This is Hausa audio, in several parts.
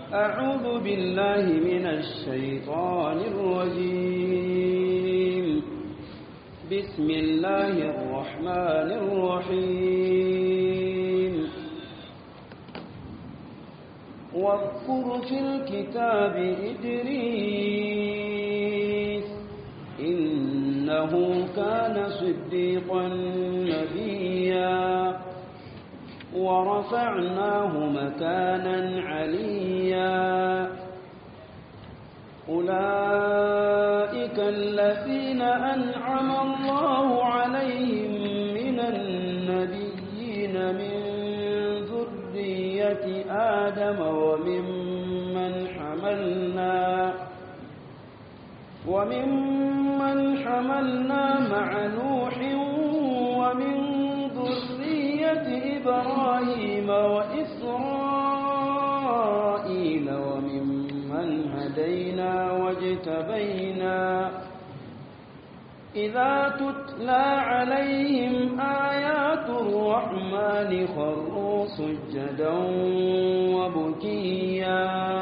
أعوذ بالله من الشيطان الرجيم بسم الله الرحمن الرحيم واذكر في الكتاب إدريس إنه كان صديقا نبيا ورفعناه مكانا عليا أولئك الذين أنعم الله عليهم من النبيين من ذرية آدم وممن حملنا وممن حملنا مع نوح ومن ذرية إبراهيم وإسرائيل وممن هدينا واجتبينا إذا تتلى عليهم آيات الرحمن خروا سجدا وبكيا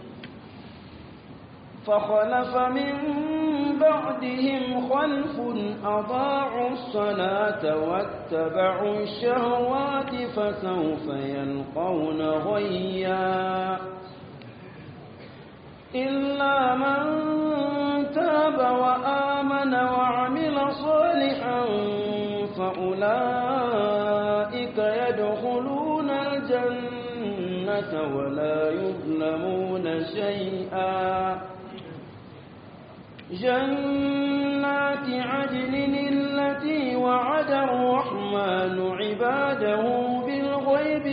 فخلف من بعدهم خلف أضاعوا الصلاة واتبعوا الشهوات فسوف يلقون غيا إلا من تاب وآمن وعمل صالحا فأولئك يدخلون الجنة ولا يظلمون شيئا جنات عدن التي وعد الرحمن عباده بالغيب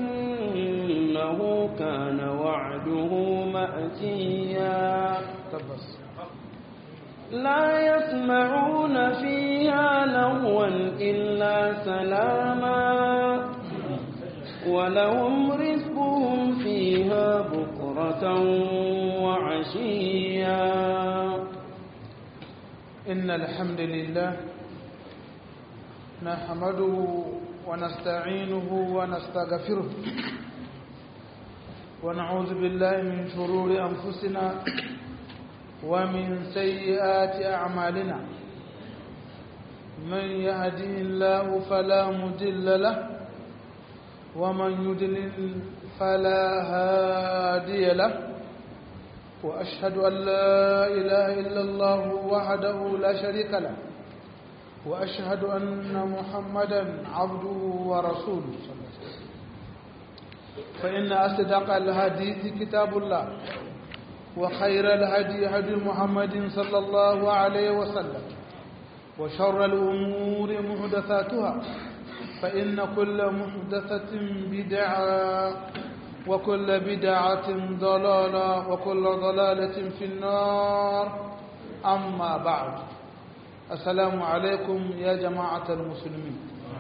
إنه كان وعده مأتيا لا يسمعون فيها لغوا إلا سلاما ولهم رزقهم فيها بكرة وعشيا إن الحمد لله نحمده ونستعينه ونستغفره ونعوذ بالله من شرور أنفسنا ومن سيئات أعمالنا من يهدي الله فلا مدل له ومن يدلل فلا هادي له وأشهد أن لا إله إلا الله وحده لا شريك له وأشهد أن محمدا عبده ورسوله صلى الله عليه وسلم فإن أصدق الحديث كتاب الله وخير الهدي هدي محمد صلى الله عليه وسلم وشر الأمور محدثاتها فإن كل محدثة بدعة وكل بدعة ضلالة وكل ضلالة في النار أما بعد السلام عليكم يا جماعة المسلمين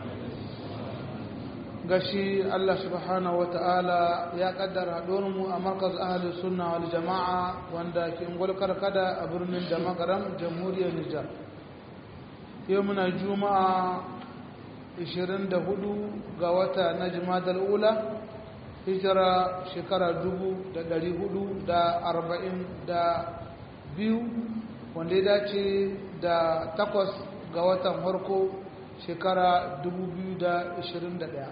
gashi Allah subhanahu wa ta'ala ya kaddara mu a markaz ahli sunna wal jama'a wanda ke ngulkar kada a birnin da magaram jamhuriyar Nijar yau muna juma'a 24 ga wata na jimadar ula hijira shekara biyu wanda ya dace da takwas ga watan harko shekara ɗaya.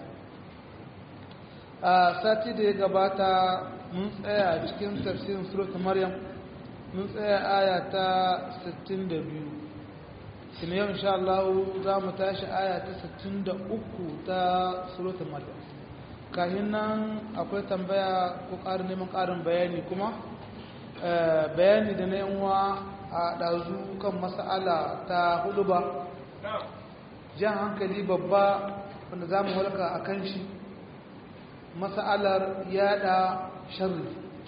a sati da ya gabata mun tsaya cikin tafsirin surat maryam mun tsaya aya ta 62 sinu yau insha Allah za mu tashi aya ta 63 ta surat maryam kahin nan akwai tambaya ko ƙarin neman ƙarin bayani kuma bayani da na yanwa a ɗazu kan mas'ala ta hudu ba jan hankali babba wanda za mu walka a kan shi mas'alar yada sharri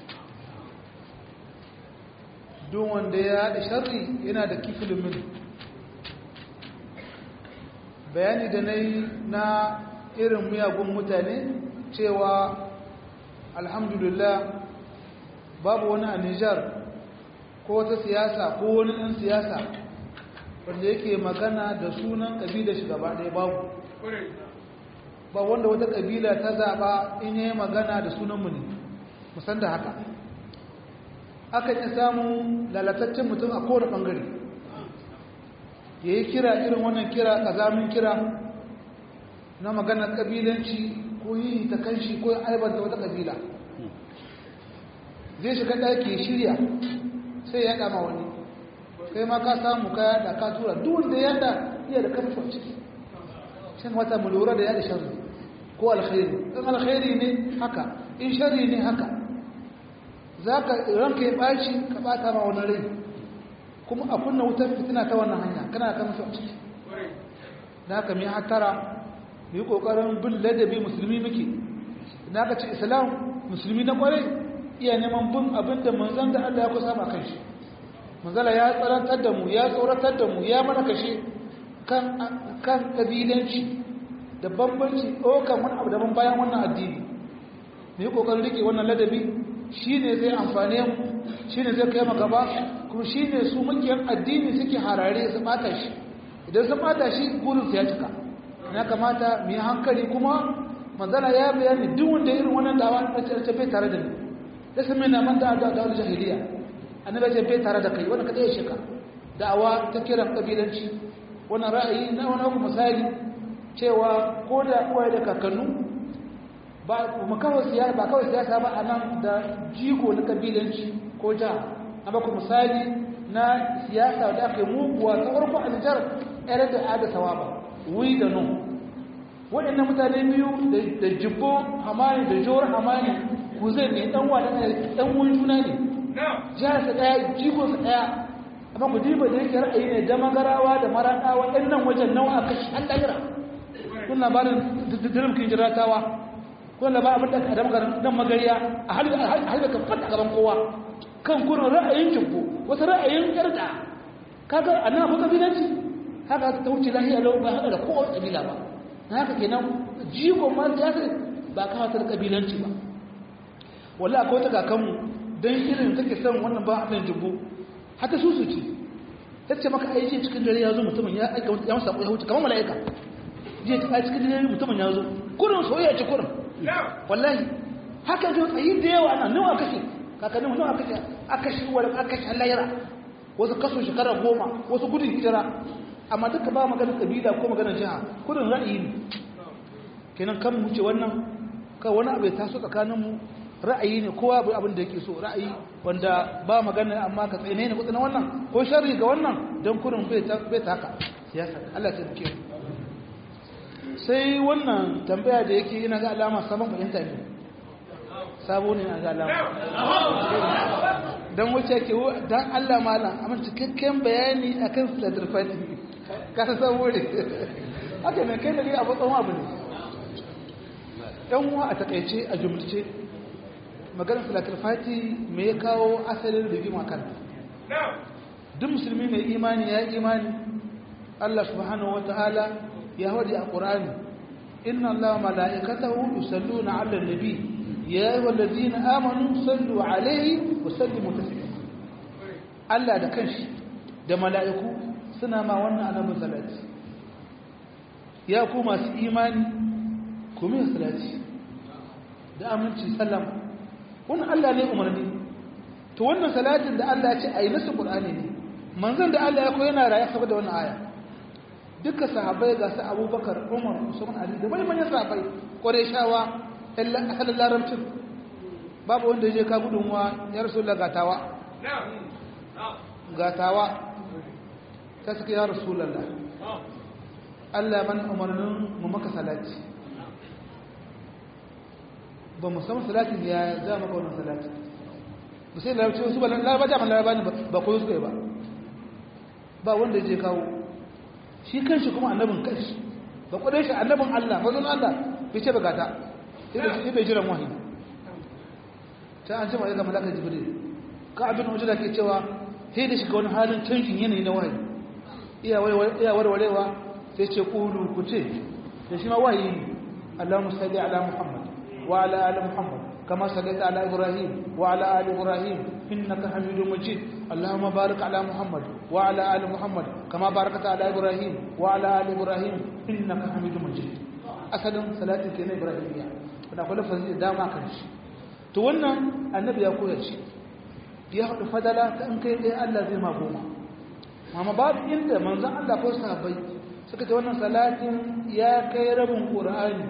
don wanda ya yada sharri yana da kifilimin bayani da na yi na irin miyagun mutane cewa alhamdulillah babu wani a Nijar ko wata siyasa ko wani ɗan siyasa wanda yake magana da sunan ƙabilar shi gaba ɗaya babu ba wanda wata ƙabila ta zaɓa in yi magana da sunanmu ne musan da haka akan yi samu lalataccen mutum a kowane ɓangare ya yi kira irin wannan kira ƙazamin kira na maganar ƙabilanci ko yi ta kanshi ko aibanta wata ƙabila zai shiga ɗaki ya shirya sai ya ɗama wani kai ma ka samu ka yada ka tura duk wanda ya yada iya da kamshi a ciki shan wata mu lura da yada sharri ko alkhairi in alkhairi ne haka in sharri ne haka za ka ranka ya ɓaci ka ɓata ma wani rai kuma a kunna wutar fitina ta wannan hanya kana da kamshi a ciki da haka mai hatara mu yi ƙoƙarin bin ladabi musulmi muke na ka ce islam musulmi na ƙwarai iya neman bin abin da manzan da allah ya kusa ma kan shi manzala ya tsarantar da mu ya tsoratar da mu ya mana kashe kan kan kabilanci da bambanci ɗaukar wani abu daban bayan wannan addini mu yi ƙoƙarin rike wannan ladabi shi ne zai amfane mu shi ne zai kai gaba kuma shi ne su makiyan addini suke harare su ɓata shi idan sun ɓata shi burinsu ya cika ya kamata mu yi hankali kuma manzala ya bayani duk wanda irin wannan dawa na bai tare da ni da sun mai na manta da dawar jahiliya annabi ce bai tare da kai wannan kadai ya shika da'awa ta kiran kabilanci wannan ra'ayi na wani kuma misali cewa ko da uwaye da kakannu ba kuma kawai siyasa ba kawai siyasa ba anan da jigo na kabilanci ko ja na ba ku misali na siyasa da aka yi muguwa ta farko a Nijar ɗaya da ada sawaba wi da no waɗannan mutane biyu da jibbo hamani da jawar hamani ku zai ne ɗan wa ɗan wani juna ne jihar sa daya jikon sa daya amma ku diba da yake ra'ayi ne da magarawa da maraɗawa ɗan nan wajen nawa a kashi an ɗagira kun labarin dirimkin jiratawa kun labarin abin da aka da nan magariya a halin ka fata gaban kowa kan kurin ra'ayin jibbo wasu ra'ayin yarda kaga a nan kuka bilanci haka ta wuce lahiya lau ba haka da kowace kabila ba na haka kenan jikon ma siyasa ba kawo ta kabilanci ba wallahi akwai wata kakanmu don irin take son wannan ba a jibbo haka su su ce ta ce maka aiki cikin dare ya zo mutumin ya aika ya masa ya huce kamar mala'ika je ta cikin dare mutumin ya zo kurin soyayya ce kurin wallahi haka zo tsayi da yawa ana nawa kashe kakannin nawa kashe aka shi wani aka shi halayra wasu kaso shekara goma wasu gudun hijira amma duka ba maganar kabila ko maganar jiha kurin ra'ayi ne kenan kan mu ce wannan ka wani abu ya taso tsakaninmu ra'ayi ne kowa bai abin da yake so ra'ayi wanda ba magana amma ka tsaye ne kutsa wannan ko sharri ga wannan don kurin bai ta haka siyasa Allah ta duke sai wannan tambaya da yake yana ga alama sabon fahimta ne sabo ne na ga alama don wuce ke don Allah malam amma cikakken bayani akan salatul fatih ka san sabo ne haka ne kai da ni abu tsawon abu ne dan uwa a takaice a jumlace maganar salatul fati me ya kawo asalin rigima kan duk musulmi mai imani ya imani Allah subhanahu wataala ya hadi a Qur'ani inna Allaha malaikatahu yusalluna 'alan nabi ya ayyuhalladhina amanu sallu 'alaihi wa sallimu taslima Allah da kanshi da mala'iku suna ma wannan annabin salati ya ku masu imani ku min salati da aminci sallama wannan Allah ne umarni to wannan salatin da Allah ya ce ayi nasu Qur'ani ne manzon da Allah ya koyi yana raye saboda wannan aya duka sahabbai ga su Abubakar Umar Usman Ali da wani manyan sahabbai Qurayshawa asalin larabcin babu wanda ya je ka gudunwa ya Rasulullah gatawa gatawa ta suka ya Rasulullah Allah ya bani umarnin mu maka salati ba mu san salatin ya za maka wannan salati ba sai larabci wasu ba laraba jaman laraba ne ba koyo suka yi ba ba wanda ya je kawo shi kanshi kuma annabin kanshi ba kudai shi annabin Allah mazun Allah bai ce bugata sai bai jiran wahayi ta an ce ma daga malaka jibril ka abin ujula ke cewa sai da shiga wani halin canjin yanayi na wahayi iya warwarewa sai ce kulu ku ce da shi ma wahayi ne Allahumma salli ala Muhammad وعلى آل محمد كما صليت على إبراهيم وعلى آل إبراهيم إنك حميد مجيد اللهم بارك على محمد وعلى آل محمد كما باركت على إبراهيم وعلى آل إبراهيم إنك حميد مجيد أسأل صلاة كنا إبراهيمية فنقول فزيد داما كنش to wannan annabi ya koyar shi ya haɗu fadala ta in kai ɗaya Allah zai ma goma amma babu inda manzon Allah ko sahabbai suka ce wannan salatin ya kai rabin qur'ani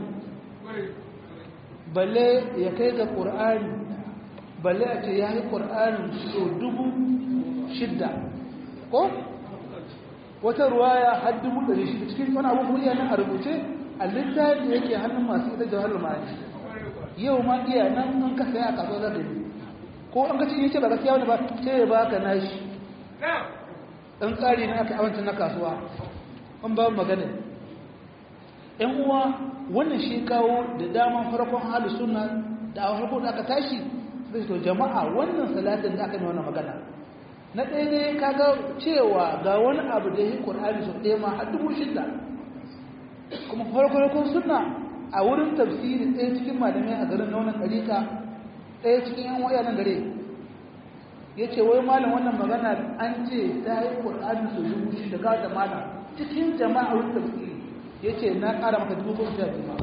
balle ya kai ga qur'ani balle a ce ya yi qur'ani so dubu shidda ko wata ruwaya har dubu ɗari shida cikin wani abu kuma iya nan a rubuce a littafin da yake hannun masu ita jawar ma'ani yau ma iya nan an ka saya a kasuwa za yi ko an ka ce yace ba gaskiya wani ba sai ya baka nashi dan tsari ne aka awanta na kasuwa an ba magana ɗan uwa wannan shi kawo da dama farkon halu sunna da a farko da aka tashi sai to jama'a wannan salatin da aka yi wannan magana na ɗaya ne kaga cewa ga wani abu da yi ƙur'ani sau ɗaya ma har dubu shida kuma farko sunna a wurin tafsiri ɗaya cikin malamai a garin na wannan ɗarika ɗaya cikin yan waya nan gare ya ce wai malam wannan magana an ce ta yi ƙur'ani su dubu shi da gaza malam cikin jama'a wurin tafsiri ya ce na ƙara maka dubu goma sha biyu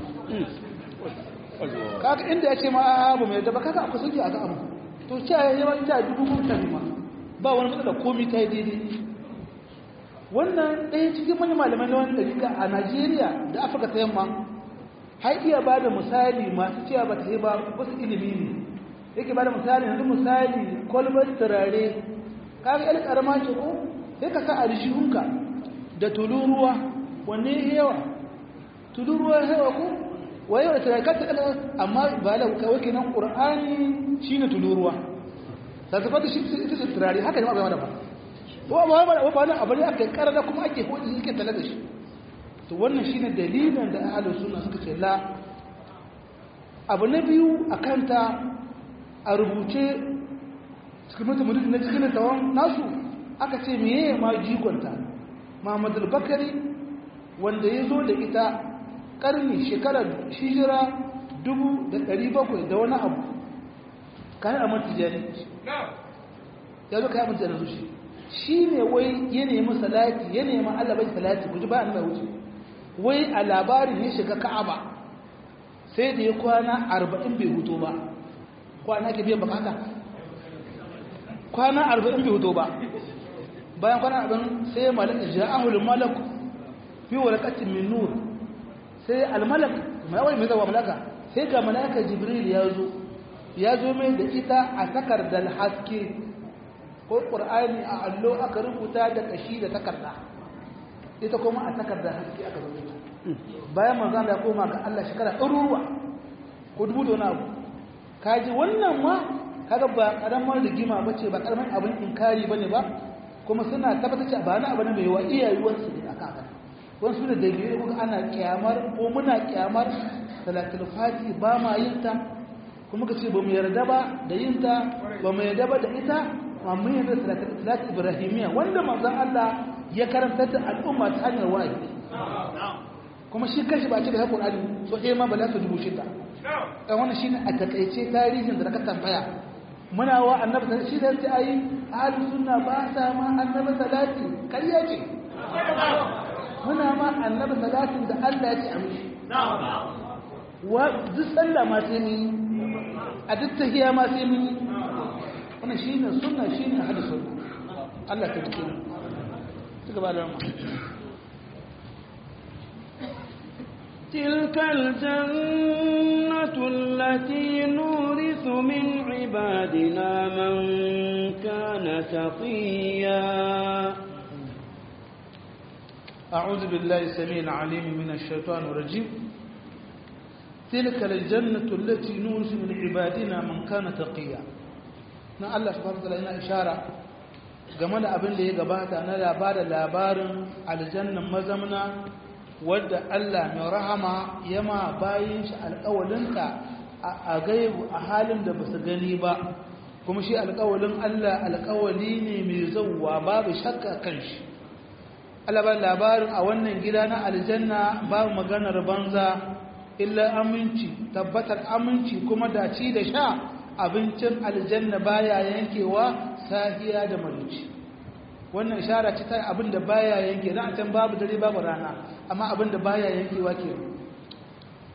kaka inda ya ce ma abu mai daba kaka akwai sauki a ga abu to ce ya yi wani ta dubu goma sha biyu ba wani matsala komi ta yi daidai wannan ɗaya cikin manyan malamai na wani ɗarika a najeriya da afirka ta yamma har iya ba da misali masu cewa ba ta yi ba wasu ilimi ne yake ba da misali yanzu misali kwalbar turare kaga yar karama ce ko sai ka sa a rishihunka da tuluruwa wanne ya yawa tuluruwa ya yawa ko waye da turare ka ta amma ba da kawai kenan qur'ani shine tuluruwa da zafata shi ita ce turare haka ne ba da ba wa ba ba ba ba abu ne aka karada kuma ake hoji yake tare da shi to wannan shine dalilin da ahlus sunna suka ce la abu na biyu akan ta a rubuce cikin mutum na cikin tawon nasu aka ce meye ma jigonta Muhammad al-Bakari wanda ya zo da ita karni shekarar hijira dubu da ɗari bakwai da wani abu kayan amur tijani ya zo kayan amur tijani zuci shi ne wai ya nemi salati ya nemi Allah bai salati ku ji ba ni mai wuce wai a labarin ya shiga ka'aba sai da ya kwana arba'in bai hutu ba kwana ke biyan bukata kwana arba'in bai hutu ba bayan kwana arba'in sai ya malaka ja'ahul malak fi warqatin min nur sai al-malak mai wai mai zawa malaka sai ga malaka jibril ya zo ya zo mai da ita a takardar haske ko qur'ani a allo aka rubuta da kashi da takarda ita kuma a takardar haske aka rubuta bayan manzon da koma ga Allah shekara ɗaruruwa ko dubu da wani abu kaji wannan ma kaga ba karamar rigima bace ba karamin abin inkari bane ba kuma suna tabbatar cewa ba na abu ne mai wa iyayuwar su ne aka aka wani su da dalilai kuma ana kyamar ko muna kyamar salatul fati ba ma yin ta kuma kace ba mu yarda ba da yin ta ba mu yarda ba da ita amma mun yarda salatul salat ibrahimiya wanda manzon Allah ya karanta da al'umma ta hanyar wahayi kuma shi kashi ba ce da Qur'ani so eh ma ba za su dubu shida dan wannan shine a takaice tarihin da ka tambaya muna wa annabi shi da sai ayi ahlus sunna ba sa ma annabi salati kariya ce muna ma annabi salatin da Allah ya ce amshi wa duk sallah ma sai mun a duk tahiyya ma sai mun wannan shine sunna shine ahlus sunna Allah ta dike mu ci gaba da mu تلك الجنة التي نورث من عبادنا من كان تقيا أعوذ بالله السميع العليم من الشيطان الرجيم تلك الجنة التي نورث من عبادنا من كان تقيا na Allah subhanahu wataala yana ishara game da abin da ya gabata na labarin labarin aljannan mazamna wadda Allah mai rahama ya ma bayin shi alƙawalinta a gaibu a halin da ba su gani ba kuma shi alƙawalin Allah alƙawali ne mai zauwa babu shakka kan shi Allah ba labarin a wannan gida na aljanna babu maganar banza illa aminci tabbatar aminci kuma daci da sha abincin aljanna baya yankewa sahiya da marici wannan ishara ce ta abin da baya yanke na a can babu dare babu rana amma abin da baya yankewa ke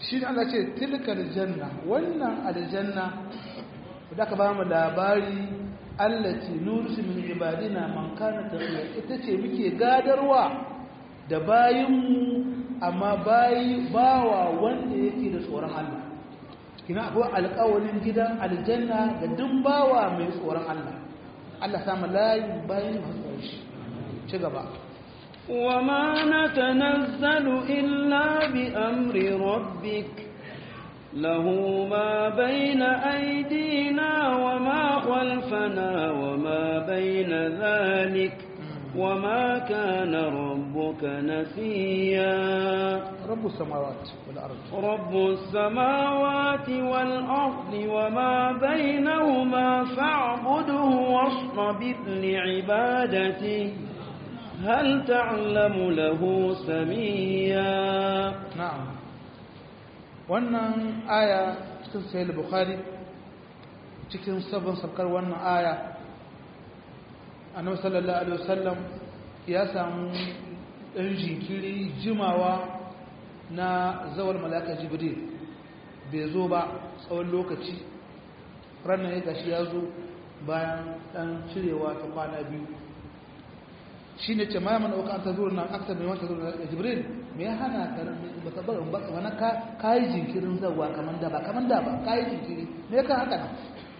shi ne Allah ce tilka aljanna wannan aljanna da ka ba mu labari allati nursu min ibadina man kana taqiya ita ce muke gadarwa da bayinmu amma bayi bawa wanda yake da tsoron Allah kina akwai alƙawarin gidan aljanna ga duk bawa mai tsoron Allah Allah samu layin bayin masu shi ci gaba وما نتنزل إلا بأمر ربك له ما بين أيدينا وما خلفنا وما بين ذلك وما كان ربك نسيا رب السماوات والأرض رب السماوات والأرض وما بينهما فاعبده واصطبر لعبادته هل تعلم له سميا na'am wannan aya cikin sahih bukhari cikin sabon sarkar wannan aya annabi sallallahu alaihi wasallam ya samu dan jinkiri jimawa na zawar malaka jibril bai zo ba tsawon lokaci ranar ya gashi ya zo bayan dan cirewa ta kwana biyu shi ne ce ma mana uka an ta zuwa nan aksa mai wata zuwa da jibril me ya hana ka ba ka barin ba wani ka yi jinkirin zawa kamar da ba kamar da ba ka yi jinkiri me ya ka haka nan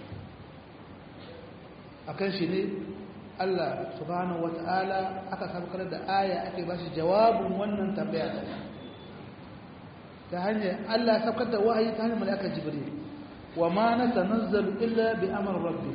a kan shi ne allah subhanahu wata'ala aka sabkar da aya ake ba shi jawabin wannan tambaya ta hanyar allah sabkar da wahayi ta hanyar malaka jibril wa ma na tanazzalu illa bi amr rabbi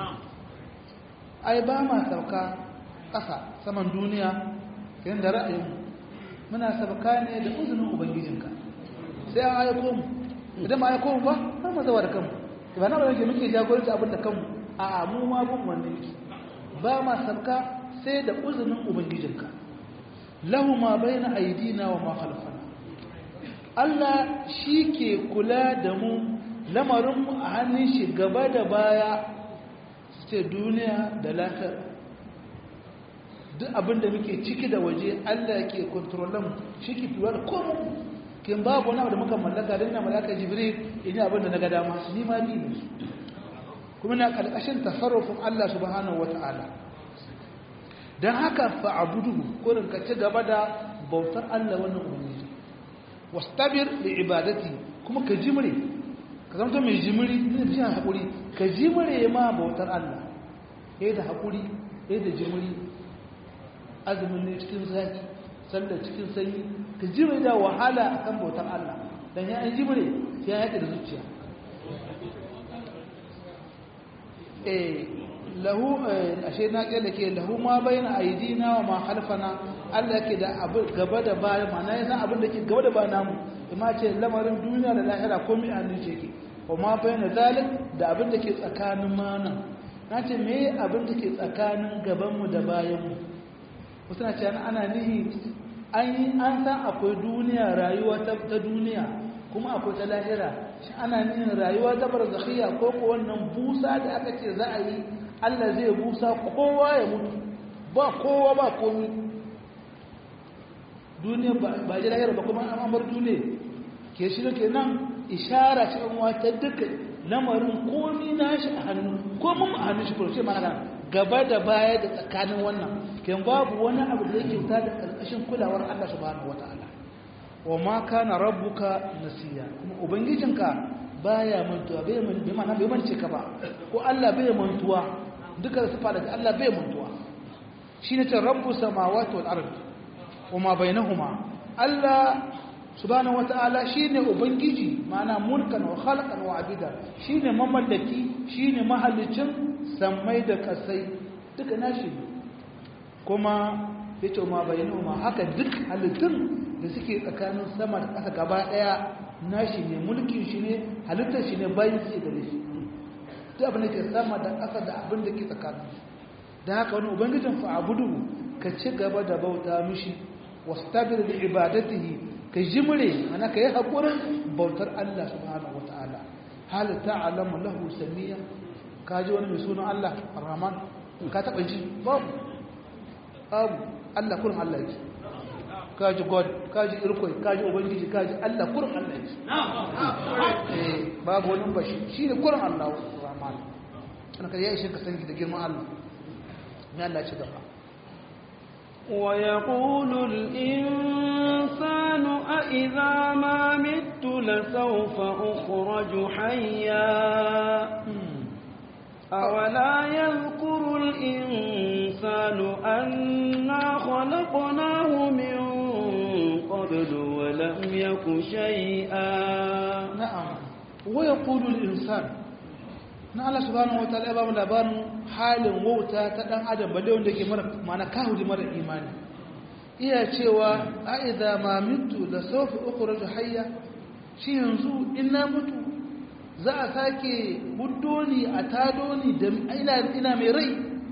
ai ba ma sauka ƙasa saman duniya yayin da ra'ayin muna sabaka ne da uzunin ubangijinka sai an aiko mu idan ma aiko mu ba har mu zawa da kanmu ba na ba yake muke jagoranci abin da kanmu a mu ma bin wannan yake ba ma sabka sai da uzunin ubangijinka lahu ma baina aidina wa ma khalfana Allah shi ke kula da mu lamarinmu a hannun shi gaba da baya su ce duniya da lafiyar duk abin da muke ciki da waje Allah ke kontrolan shi ke fiye da komu kin babu wani abu da muka mallaka don na mallaka jibril in yi abin da na ga dama ni ma ni ne kuma na ƙarƙashin tasarrufin Allah subhanahu wa ta'ala don haka fa'abudu kurin ka ci gaba da bautar Allah wannan ubangiji wastabir da ibadati kuma ka jimre ka zama mai jimri ne da shi haƙuri ka jimre ma bautar Allah ya da haƙuri ya da jimri azumin ne cikin zaki sallar cikin sanyi ka jimre da wahala a kan bautar Allah don ya an jimre ya yaƙi da zuciya eh lahu ashe na ƙyar da ke lahu ma bayan aidina wa ma halfana Allah yake da abu gaba da baya ma'ana ya san abin da ke gaba da ba namu ima ce lamarin duniya da lahira ko mai hannun ce ke wa ma bayan zalik da abin da ke tsakanin mana na ce me abin da ke tsakanin gabanmu da bayanmu wasu na ce ana nihi an yi an san akwai duniya rayuwa ta duniya kuma akwai ta lahira shi ana nihin rayuwa ta barzakhiya ko ko wannan busa da aka ce za a yi Allah zai busa kowa ya mutu ba kowa ba komi duniya ba ji lahira ba kuma an bar duniya ke shi ke nan ishara ce an wata duka lamarin komi na shi a hannu komin a hannun shi kurce mana gaba da baya da tsakanin wannan ken babu wani abu da yake wuta da ƙarƙashin kulawar Allah subhanahu wata'ala wa ma kana rabbuka nasiya kuma ubangijinka baya mantuwa bai man bai mana bai mance ka ba ko Allah bai mantuwa duka sifa daga Allah bai mantuwa shine ta rabbu samawati wal ard wa ma bainahuma Allah subhanahu wata'ala shine ubangiji ma'ana mulkan wa khalqan wa abida shine mamallaki shine mahallicin sammai da kasai duka nashi kuma yace ma bainahuma haka duk halittun da suke tsakanin sama da ƙasa gaba ɗaya nashi ne mulkin shi ne halittar shi ne bayan su da shi duk abin da ke sama da ƙasa da abin da ke tsakanin da haka wani ubangijin fa abudu ka ci gaba da bauta mishi wastabir da ibadatihi ka jimre ana ka yi haƙurin bautar Allah subhanahu wata'ala hal ta'lamu lahu samiya ka ji wani mai sunan Allah Ar-Rahman ka taɓa ji babu babu Allah kurin Allah yake kaji god kaji irkoi kaji ubangiji kaji Allah kurin Allah ne eh babu wani bashi shine kurin Allah rahman kana kai ya ishe ka san da girman Allah ne Allah ci gaba ويقول الإنسان أإذا ما مت لسوف أخرج حيا أولا يذكر الإنسان أنا خلقناه من قبل ولم يك شيئا نعم ويقول الإنسان na Allah subhanahu wa ta'ala ba mu labarin halin wauta ta dan adam balle wanda yake mara mana kahuri mara imani iya cewa a idza ma mitu la sawfa ukhraju hayya shi yanzu in na mutu za a sake buddoni a tadoni da ina ina mai rai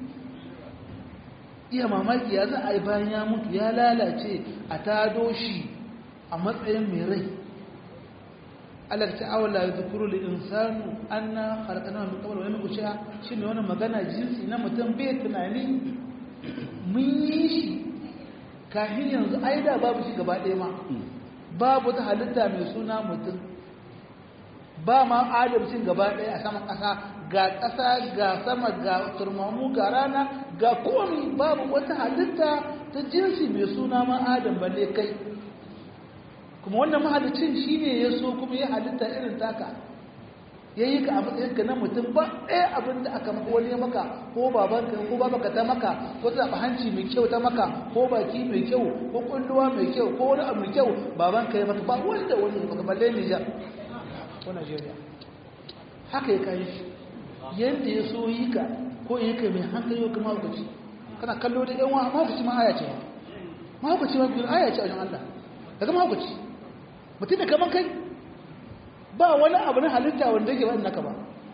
iya mamaki ya za a yi bayan ya mutu ya lalace a tado shi a matsayin mai rai Allah ta awala ya zukuru da insanu an na harkana mai kamar wani kuciya shi ne wani magana jinsi na mutum bai tunani mun yi shi kafin yanzu aida babu shi gaba ɗaya ma babu ta halitta mai suna mutum ba ma adamcin gaba ɗaya a saman ƙasa ga ƙasa ga sama ga turmamu ga rana ga komi babu wata halitta ta jinsi mai suna ma adam balle kai kuma wannan mahalicin shi ne ya so kuma ya halitta irin taka ya yi ka a matsayinka na mutum ba ɗaya abin da aka maka wani ya maka ko babanka ko babaka ta maka ko ta zaɓa hanci mai kyau ta maka ko baki mai kyau ko ƙulluwa mai kyau ko wani abu mai kyau babanka ya maka ba wanda wani ya maka balle Nijar ko Najeriya haka ya kayi shi yadda ya so yi ka ko yi ka mai hankali ko mahaukaci kana kallo da yan wa mahaukaci ma aya ce mahaukaci ma biyu aya ce a wajen Allah daga mahaukaci mutum da kaman kai ba wani abu na halitta wanda yake ba naka ba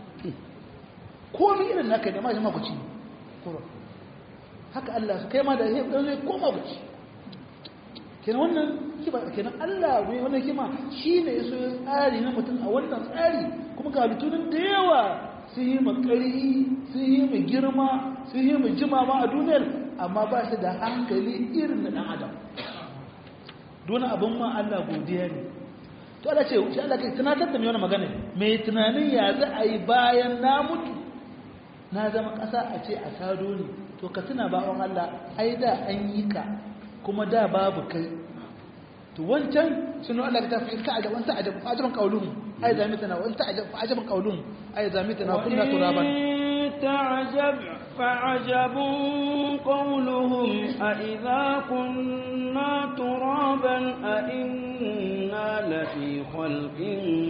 komi irin naka ne ma shi mahaukaci ne haka Allah su kai ma da ya zai ko mahaukaci kenan wannan kima kenan Allah ne wannan kima shine yaso ya tsari na mutum a wannan tsari kuma ga halittunin da yawa sun yi makari sun yi mu girma sun yi mu jima ma a duniyar amma ba su da hankali irin na dan adam don abin ma Allah godiya ne to Allah ce shi Allah kai tunatar da mai wannan magana mai tunanin ya za a yi bayan na mutu na zama ƙasa a ce a sado ne to ka tuna bawon Allah ai da an yi ka kuma da babu kai to wancan sunu Allah ta fi ka ajab wanta ajab ajaban qaulun ai zamitana wanta ajab ajaban qaulun ai zamitana kunna turaban تعجب فعجب قولهم أإذا كنا ترابا أإنا لفي خلق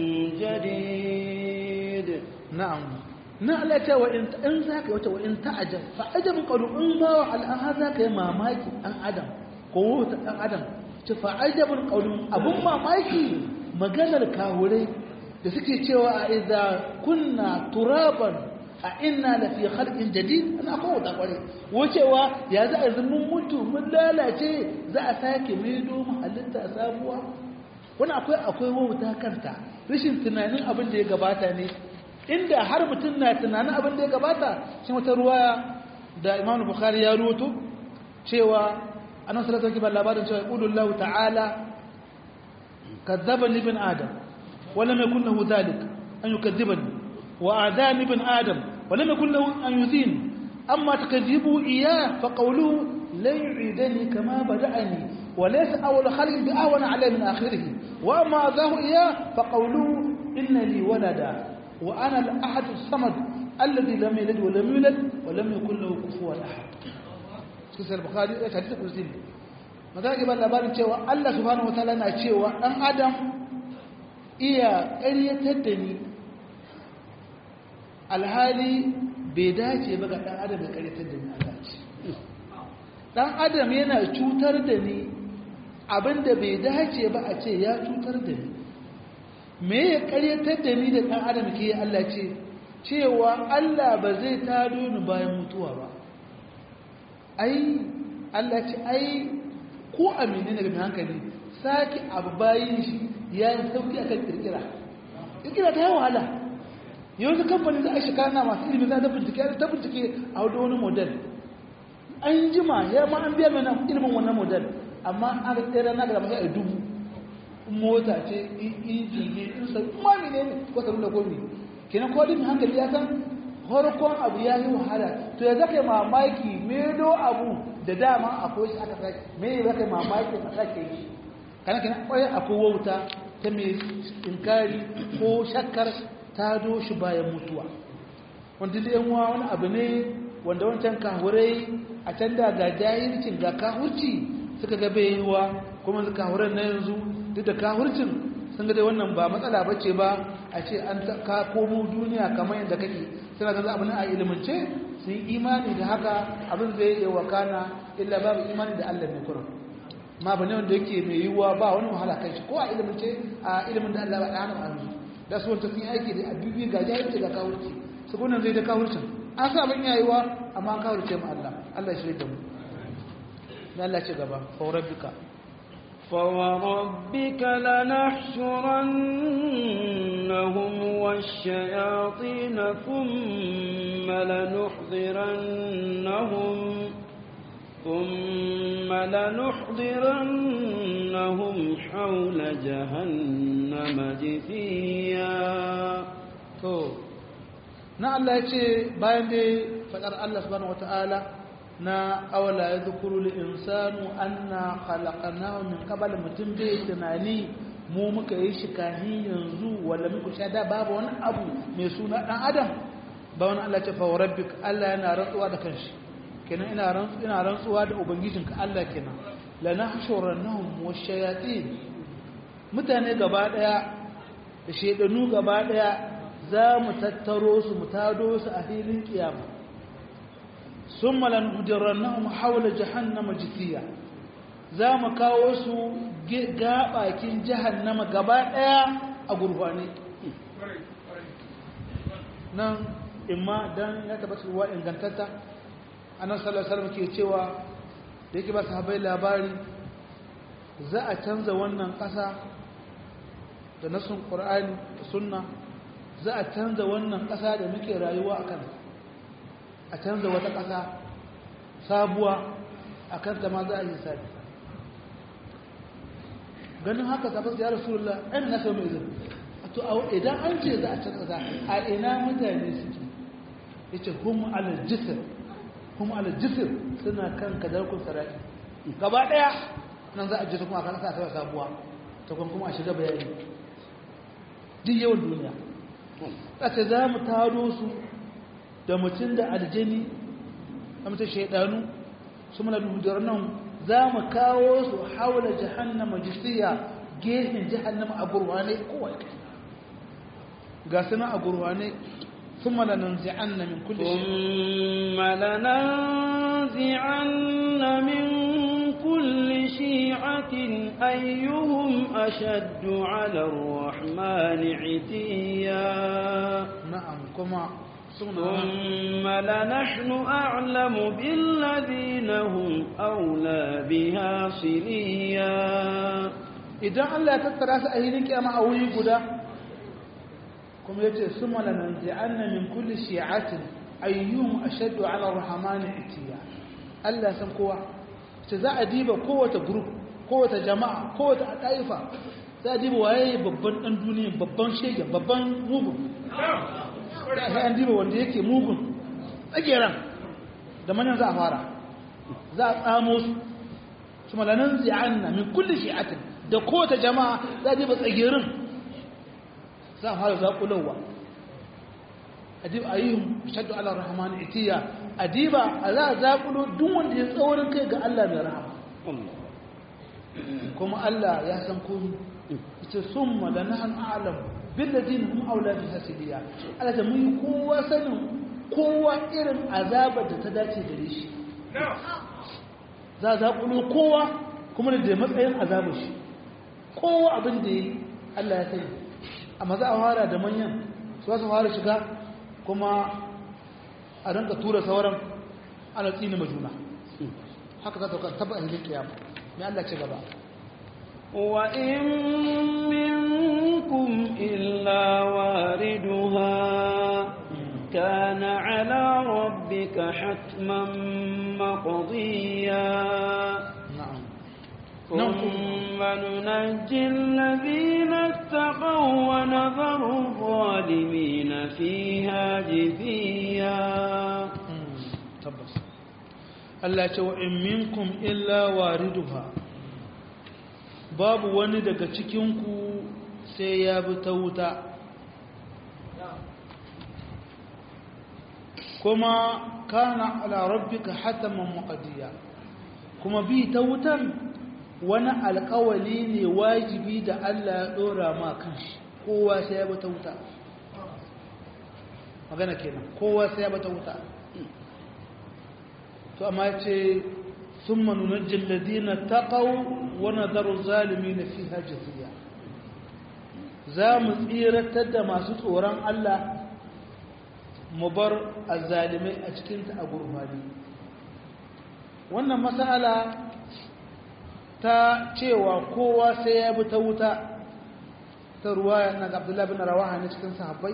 جديد نعم نعلة وإن إن ذاك وإن تعجب فعجب قولوا إن ما على هذاك ما ماك أن عدم قوة أن عدم فعجب قولوا أبو ما ماكي maganar kawurai da suke cewa a idza kunna turaban a inna la fi khalqin jadid ana kawo da kware wacewa ya za a mun mutu mun lalace za a sake maido mu halitta sabuwa wani akwai akwai wauta kanta rashin tunanin abin da ya gabata ne inda har mutum na tunanin abin da ya gabata shi wata ruwaya da Imam Bukhari ya ruwato cewa annabi sallallahu alaihi wasallam labarin cewa qulullahu ta'ala kadzdzaba ibn adam wa lam yakul lahu dhalik an yukadzibani وآذان ابن آدم ولم يكن له أن يذين أما تكذبوا إياه فقولوا لن يعيدني كما بدأني وليس أول خلق بأهون عليه من آخره وأما أذاه إياه فقولوا إن لي ولدا وأنا الأحد الصمد الذي لم يلد ولم يولد ولم يكن له كفوا أحد سيد البخاري حديث القدسي magana ba labarin cewa Allah subhanahu wataala na cewa dan adam iya ƙaryatar da ni alhali bai dace ba ga ɗan adam ya karyatar da ni Allah ce ɗan adam yana cutar da ni abinda bai dace ba a ce ya cutar da ni me ya karyatar da ni da ɗan adam ke Allah ce cewa Allah ba zai tado ni bayan mutuwa ba ai Allah ce ai ko amini daga mai hankali sake abu bayin shi ya yi sauki akan kirkira kirkira ta yi wahala yanzu kamfanin za a shi kana masu ilimi za ta bincike ta bincike a wadda wani model an jima ya ma an biya mana ilimin wannan model amma an ga tsere na ga masa dubu mota ce inji ne in sa kuma ne ne ko ta da gobe kenan ko din hankali ya san horkon abu ya yi wahala to ya zaka mamaki medo abu da dama akwai shi aka sake me ya zaka mamaki a sake yi kana kenan kwaye akwai wauta ta mai inkari ko shakkar ta doshi bayan mutuwa wanda da yanwa wani abu ne wanda wancan kahurai a can da ga jahilcin ga kahurci suka ga baiwa kuma su kahuran na yanzu duk da kahurcin sun ga dai wannan ba matsala ba ce ba a ce an ka komo duniya kamar yadda kake suna ga abin a ilimance sun yi imani da haka abin zai yi wakana illa babu imani da allah ne kurum ma ba ne wanda yake mai yiwuwa ba wani wahala kan shi ko a ilimance a ilimin da allah ba da hannun hannu da su wanta sun yi aiki da abubuwa ga jahilci ga kahurci su kunan zai da kahurcin an sa abin yayiwa amma an kahurce mu allah allah shi da mu na allah ce gaba faurar duka فوربك لنحشرنهم والشياطين ثم لنحضرنهم ثم لنحضرنهم حول جهنم جثيا to na Allah ya ce bayan dai faɗar Allah subhanahu wata'ala na awala ya zukuru li insanu anna khalaqnahu min qabl mutum bai tunani mu muka yi shi kahi yanzu wala muku sha da babu wani abu mai suna dan adam ba wani Allah ce fa rabbik Allah yana rantsuwa da kanshi kenan ina rantsu ina rantsuwa da ubangijinka Allah kenan la nahshurannahum washayatin mutane gaba daya da shedanu gaba daya za mu tattaro su mu tado su a filin kiyama sun malan hudirannahum haula jahannama jithiya za mu kawo su gabakin jahannama gaba daya a gurfane nan imma dan ya tabbata ruwa ingantatta annabi sallallahu alaihi wasallam ke cewa da yake ba sahabbai labari za a canza wannan kasa da nasun qur'ani da sunna za a canza wannan ƙasa da muke rayuwa a kan a canza wata ƙasa sabuwa a kanta ma za a yi sabi ganin haka sabas ya rasulullah ɗan na sau mai zai to idan an ce za a canza za a ina mutane suke ya ce kuma alajisir kuma alajisir suna kan kadarkun sarari gaba ɗaya nan za a jisa kuma a kan sa sabuwa ta kuma a shiga bayani duk yawan duniya ƙasa za mu taro su da mutum da aljani a mutum shaidanu su muna dudar nan za mu kawo su haula jahannama jisiya gefen jahannama a gurwane kowai ga suna a gurwane sun malanan zi'anna min kulle ثم لننزعن من كل شيعة أيهم أشد على الرحمن عتيا na'am kuma suna ثم لنحن أعلم بالذين هم أولى بها صليا idan Allah ya tattara su a hilin kiyama a wuri guda kuma yace summa lananzi'anna min kulli shi'atin ayyuhum ashaddu 'ala ar-rahman itiya Allah san kowa ce za a diba kowace group kowace jama'a kowace taifa za a diba waye babban dan duniya babban shege babban mugun sai an diba wanda yake mugun tsageran da manyan za a fara za a tsamo su summa lananzi'anna min kulli shi'atin da kowace jama'a za a diba tsagerin za a fara zaƙulowa adib ayyuhum shaddu ala rahman itiya adiba za a zaƙulo duk wanda ya tsaurin kai ga Allah mai rahama kuma Allah ya san komai ita summa la nahnu a'lam bil ladina hum awla bi hasibiya Allah ta mun kowa sanin kowa irin azabar da ta dace gare shi za a zaƙulo kowa kuma da matsayin azabar shi kowa abin da yi Allah ya sani amma za a fara da manyan su su fara shiga kuma a rinka tura sauran ana tsini majuna haka za ta kan taba ahilin kiyama mai Allah ce gaba وإن منكم إلا واردها كان على ربك ربك حتما مقضيا na'am ثم ننجي الذين اتقوا ونذر الظالمين فيها جثيا tabbas Allah ce wa in minkum illa wariduha babu wani daga cikinku sai ya bi ta wuta kuma kana ala rabbika hataman muqaddiya kuma bi ta wutan wani alkawali ne wajibi da Allah ya dora ma kanshi kowa sai ya bi ta wuta magana kenan kowa sai ya bi ta wuta to amma ce thumma nunajjil ladina taqaw wa nadharu zalimin fiha jithiya za mu tsiratar da masu tsoron Allah mu bar azzalimai a cikin ta a gurbani wannan mas'ala ta cewa kowa sai ya bi ta wuta ta ruwaya na Abdullah bin Rawaha ne cikin sahabbai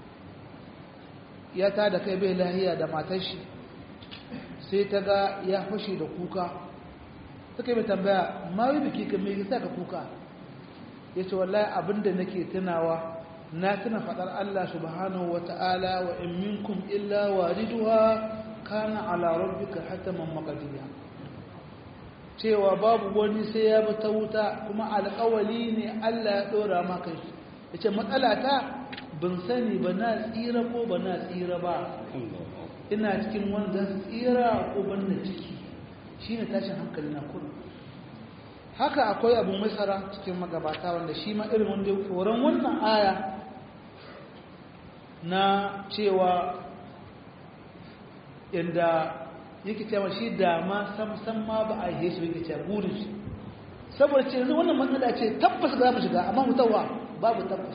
ya ta da kai bai lahiya da matar shi sai ta ga ya fashe da kuka suka yi mai tambaya ma yi biki ka mai sa ka kuka ya ce wallahi abinda nake tunawa na tuna faɗar Allah subhanahu wa ta'ala wa in minkum illa wariduha kana ala rabbika hataman maqdiya cewa babu wani sai ya bi ta wuta kuma alƙawali ne Allah ya dora maka shi yace matsala ta ban sani ba na tsira ko ba na tsira ba ina cikin wanda tsira ko banda ciki shine tashin hankali na kudu haka akwai abu masara cikin magabata wanda shi ma irin wanda ya tsoron wannan aya na cewa inda yake cewa shi dama sam ma ba a yi shi yake cewa burin shi saboda ce yanzu wannan matsala ce tabbas za mu shiga amma mutawa babu tabbas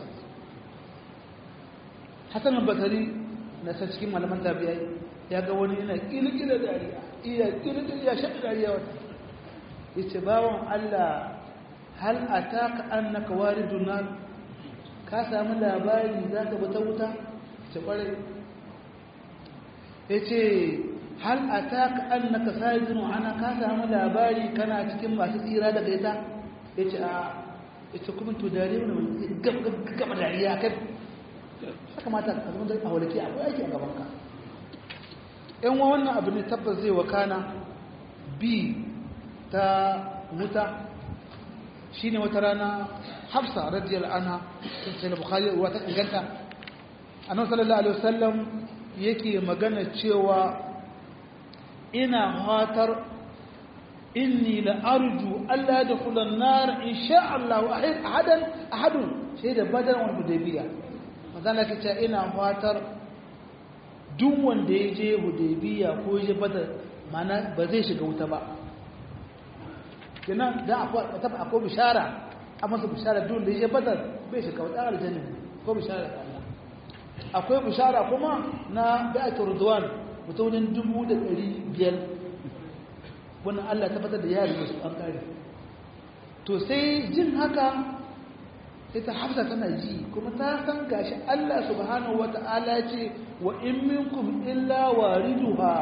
hasan al-basri na san cikin malaman tabi'ai ya ga wani yana kilkila dariya iya kilkila ya shaɗa dariya wata ya ce bawan Allah hal a taka an na kawari dunar ka sami labari za ka bata wuta ce ƙwarai ya ce hal a taka an na kasari dunu ana ka sami labari kana cikin masu tsira daga ita ya ce a ya ce kuma to dariya wani gaba dariya kai haka mata ka zama a walaki akwai aiki a gabanka yan wa wannan abu ne tabbas zai wakana bi ta wuta shine wata rana hafsa radiyal anha sai da bukhari ruwa ta inganta annabi sallallahu alaihi wasallam yake magana cewa ina hatar inni la arju alla yadkhula an-nar insha Allah ahadan ahadun sai da badar wal hudaybiyah magana kace ina fatar duk wanda ya je hudaybiya ko ya je badar mana ba zai shiga wuta ba kenan da akwai akwai bishara a masa bishara duk wanda ya je badar bai shiga wuta aljanna ko bishara da Allah akwai bishara kuma na bai'atul ridwan mutumin dubu da ɗari biyar wannan Allah tabbatar da yari su an kare to sai jin haka ita hafsa tana ji kuma ta san gashi Allah subhanahu wata'ala ce wa in minkum illa wariduha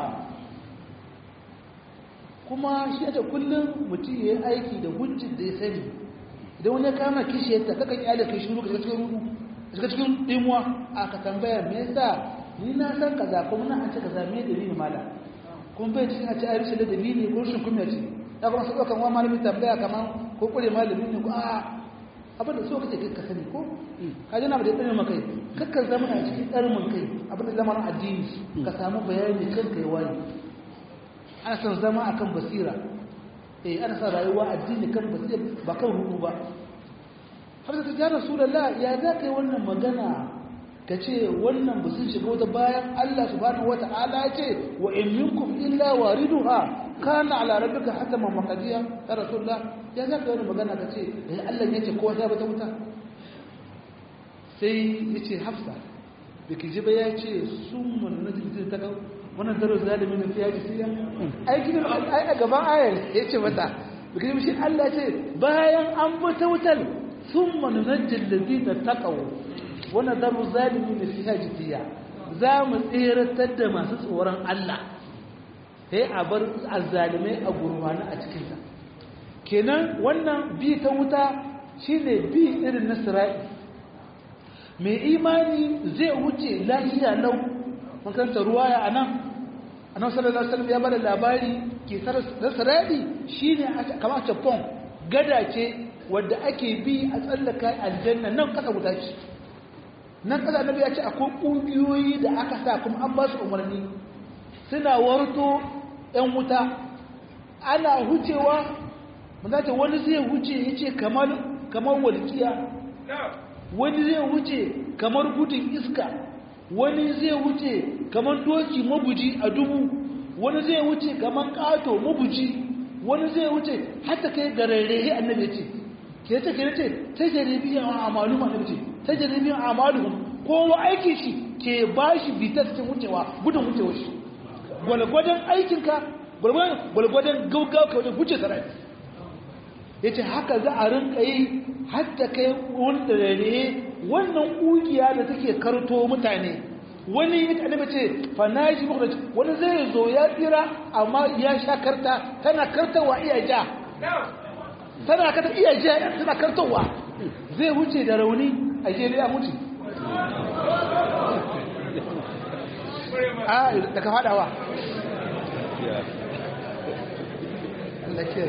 kuma shi da kullum mutum ya yi aiki da hujjin da ya sani idan wani ya kama kishiyarta kakan iyalin kai shuru ka cikin rudu ka cikin dimuwa a ka tambaya me yasa ni na san kaza kuma na an ce kaza me dalili mala kuma bai cikin a ce ayi da dalili ko rashin kunya ce ya kuma su ɗaukan wa malami tambaya kamar ko kure malami ne ko a abin da so kace ka sani ko ka ji na ba da ɗarin makai kakkan zama a cikin ɗarmin kai abin da zama addini ka samu bayani kan kai wani ana son zama akan basira eh ana son rayuwa addini kan basira ba kan hudu ba har da ta rasulullah ya za ka yi wannan magana ka ce wannan ba sun shiga wata bayan Allah subhanahu wata'ala ce wa in minkum illa wariduha kana ala rabbika hataman maqdiya ya rasulullah ya za ka yi wannan magana ka ce eh Allah ya ce kowa ta bata wuta sai yace hafsa biki ji ba ya ce summan najdi ta kawo wannan daro zalimi ne fiye da siya aikin ai a gaban ayar ya ce mata bikin shi Allah ce bayan an bata wutar sun manunajin da zai da takawo wannan daro zalimi ne fiye da siya za mu tseratar da masu tsoron Allah sai a bar azzalimai a gurfani a cikinta kenan wannan bi ta wuta shine bi irin na sira'i mai imani zai wuce lahiya lau makaranta ruwaya a nan annabi sallallahu alaihi wasallam ya bada labari ke sira'i shine kamar chapon gada ce wadda ake bi a tsallaka aljanna nan kasa wuta ce nan kasa annabi ya ce akwai ƙungiyoyi da aka sa kuma an ba su umarni suna warto 'yan wuta ana hucewa mazata wani zai huce ya ce kamar walƙiya wani zai huce kamar gudun iska wani zai huce kamar doki mabuji a dubu wani zai huce kamar ƙato mabuji wani zai wuce hatta kai gararrehe annabi ce ke ta ke ce ta jaribiyan amalu annabi ce ta jaribiyan amalu kowa aiki shi ke ba shi bitar cikin wucewa gudun wucewa shi gwalgwadon aikinka gwalgwadon gaugawa ka wajen wuce sarai ya ce haka za a rinka yi hatta kai wani gararrehe wannan ƙugiya da take karto mutane wani ya annabi ce fanaji mukhraj wani zai zo ya tsira amma ya sha karta tana kartawa iya ja tana karta iya ja tana kartawa zai wuce da rauni a je ya mutu a da ka fadawa Allah ke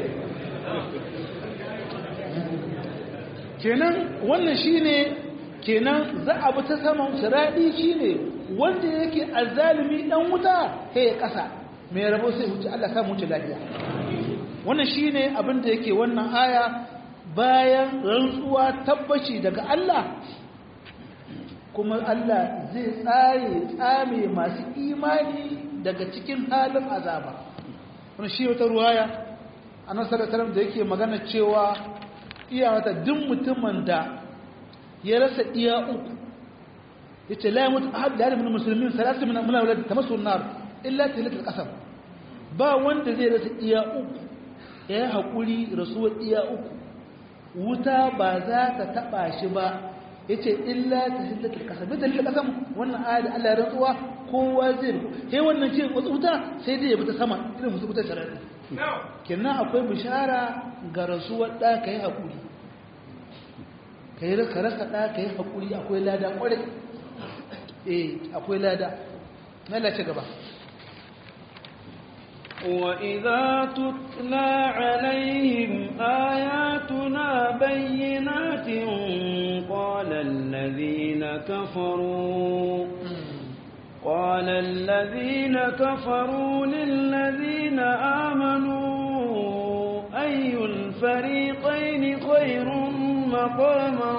kenan wannan shine kenan za a bi ta saman shiradi shine wanda yake azzalimi dan wuta sai ya kasa mai rabo sai wuce Allah sa mu wuce lafiya wannan shine abin da yake wannan aya bayan rantsuwa tabbaci daga Allah kuma Allah zai tsare tsame masu imani daga cikin halin azaba wannan shi wata ruwaya annabi sallallahu alaihi wasallam da yake magana cewa iya wata duk mutumin da ya rasa iya uku yace la yamut ahad da min muslimin salatu min min awlad tamassu an-nar illa tilat al-qasam ba wanda zai rasa iya uku ya hakuri rasuwar iya uku wuta ba za ta taba shi ba yace illa tilat al-qasam da tilat al-qasam wannan ayat Allah ya rantsuwa kowa zai sai wannan ce wuta sai dai ya bi ta sama irin musu wuta sharari kenan akwai bishara ga rasuwar da kai hakuri kai ka rasa da kai hakuri akwai lada kwarai eh akwai lada lalace gaba وإذا تتلى عليهم آياتنا بينات قال الذين كفروا قال الذين كفروا للذين آمنوا أي الفريقين خير مقاما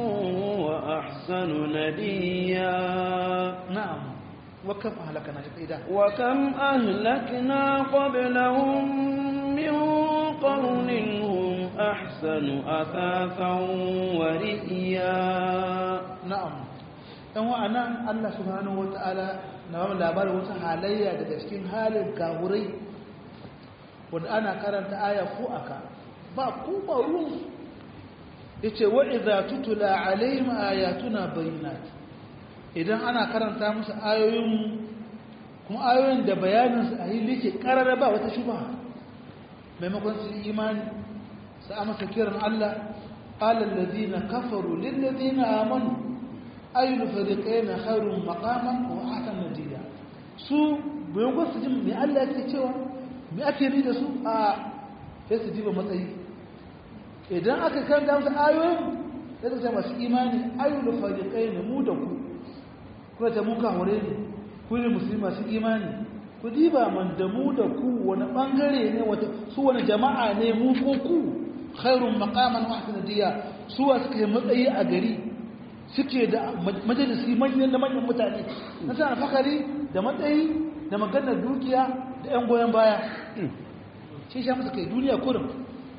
وأحسن نديا نعم وكم أهلكنا إذا وكم أهلكنا قبلهم من قرن هم أحسن أثاثا ورئيا na'am dan wa'anan Allah subhanahu wata'ala na ba labarin wata halayya daga cikin halin gahurai wanda ana karanta aya ko aka ba ku ba ruwan yace wa idza tutula alaihim ayatuna bayyinat idan ana karanta musu ayoyin kuma ayoyin da bayanin su a yi like karara ba wata shubha maimakon su imani su amsa kiran Allah qala alladhina kafaru lil ladina amanu ayyul fariqayn khairun maqaman wa ahsanu nadiya su bayan ko su ji me Allah yake cewa me ake ni da su a sai su diba matsayi idan aka kanta musu ayoyin sai su ce masu imani ayyul fariqayn mu da ku kuma ta muka hore ne ku ne musulmi masu imani ku diba man da mu da ku wani bangare ne wata su wani jama'a ne mu ko ku khairun maqaman wa ahsanu nadiya su wa suka yi matsayi a gari suke da majalisi manyan da manyan mutane na sa alfakari da matsayi da maganar dukiya da 'yan goyon baya shi sha musu kai duniya kurin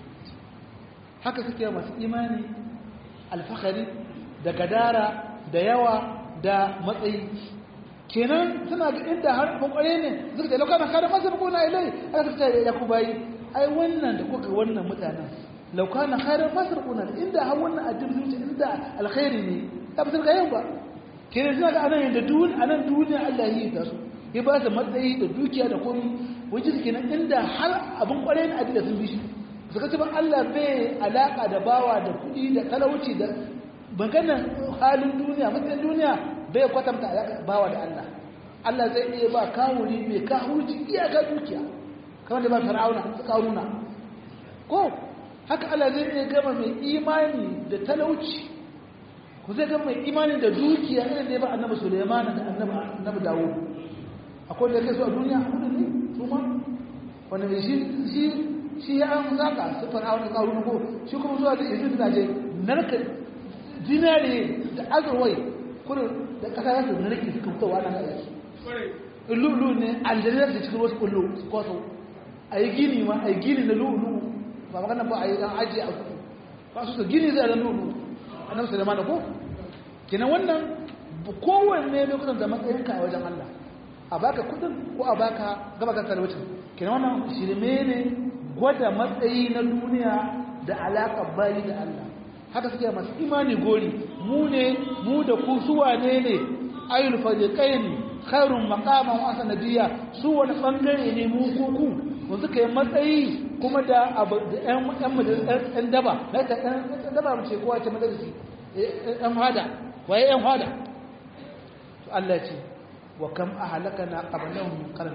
haka suke masu imani alfakari da gadara da yawa da matsayi kenan suna ga inda har kwakware ne suka ce laukanan kada masu bukuna ilai aka suka ce ya ku bayi ai wannan da kuka wannan mutanen laukanan kada masu bukuna inda har wannan addini zuci inda alkhairi ne ta fi ga yau ba kenan suna ga anan yadda duniya anan duniya Allah yi ta su ya ba su matsayi da dukiya da komi wajen su kenan inda har abin kwarai na adila sun bi shi suka ce ba Allah bai alaka da bawa da kuɗi da talauci da maganan halin duniya matsayin duniya bai kwatanta alaka bawa da Allah Allah zai iya ba kawuri mai kawurci iyaka dukiya kamar da ba fir'auna su karuna ko haka Allah zai iya gama mai imani da talauci ku zai gama mai imani da dukiya irin da ya ba annabi Sulaiman da annabi annabi Dawud akwai da kai su a duniya kudin ne su ma wanda mai shi shi shi ya an zaka su fir'auna karuna ko shi kuma zuwa da izin da je narka dinare da azurwai kudin da kasa ya su narke suka fitowa nan da su lulu ne aljannar da cikin wasu kullu su kwaso a yi gini ma a yi gini na lulu ba magana ba a yi dan ajiye a kudu ba su gini zai ran lulu a nan su da mana ko kenan wannan kowanne ne kusan da matsayinka a wajen Allah a baka kudin ko a baka gaba kan talwacin kenan wannan shirme ne gwada matsayi na duniya da alaƙar bayi da Allah haka suke masu imani gori mu ne mu da ku suwa ne ne ayyul fariqain khairun maqaman wa sanadiyya su wani bangare ne mu ko ku wanda kai matsayi kuma da abu da ƴan ƴan ƴan daba da ta ƴan daba mu ce kowa ce madarisi ƴan hada waye ƴan hada to Allah ce wa kam ahlakana qablahum min qarn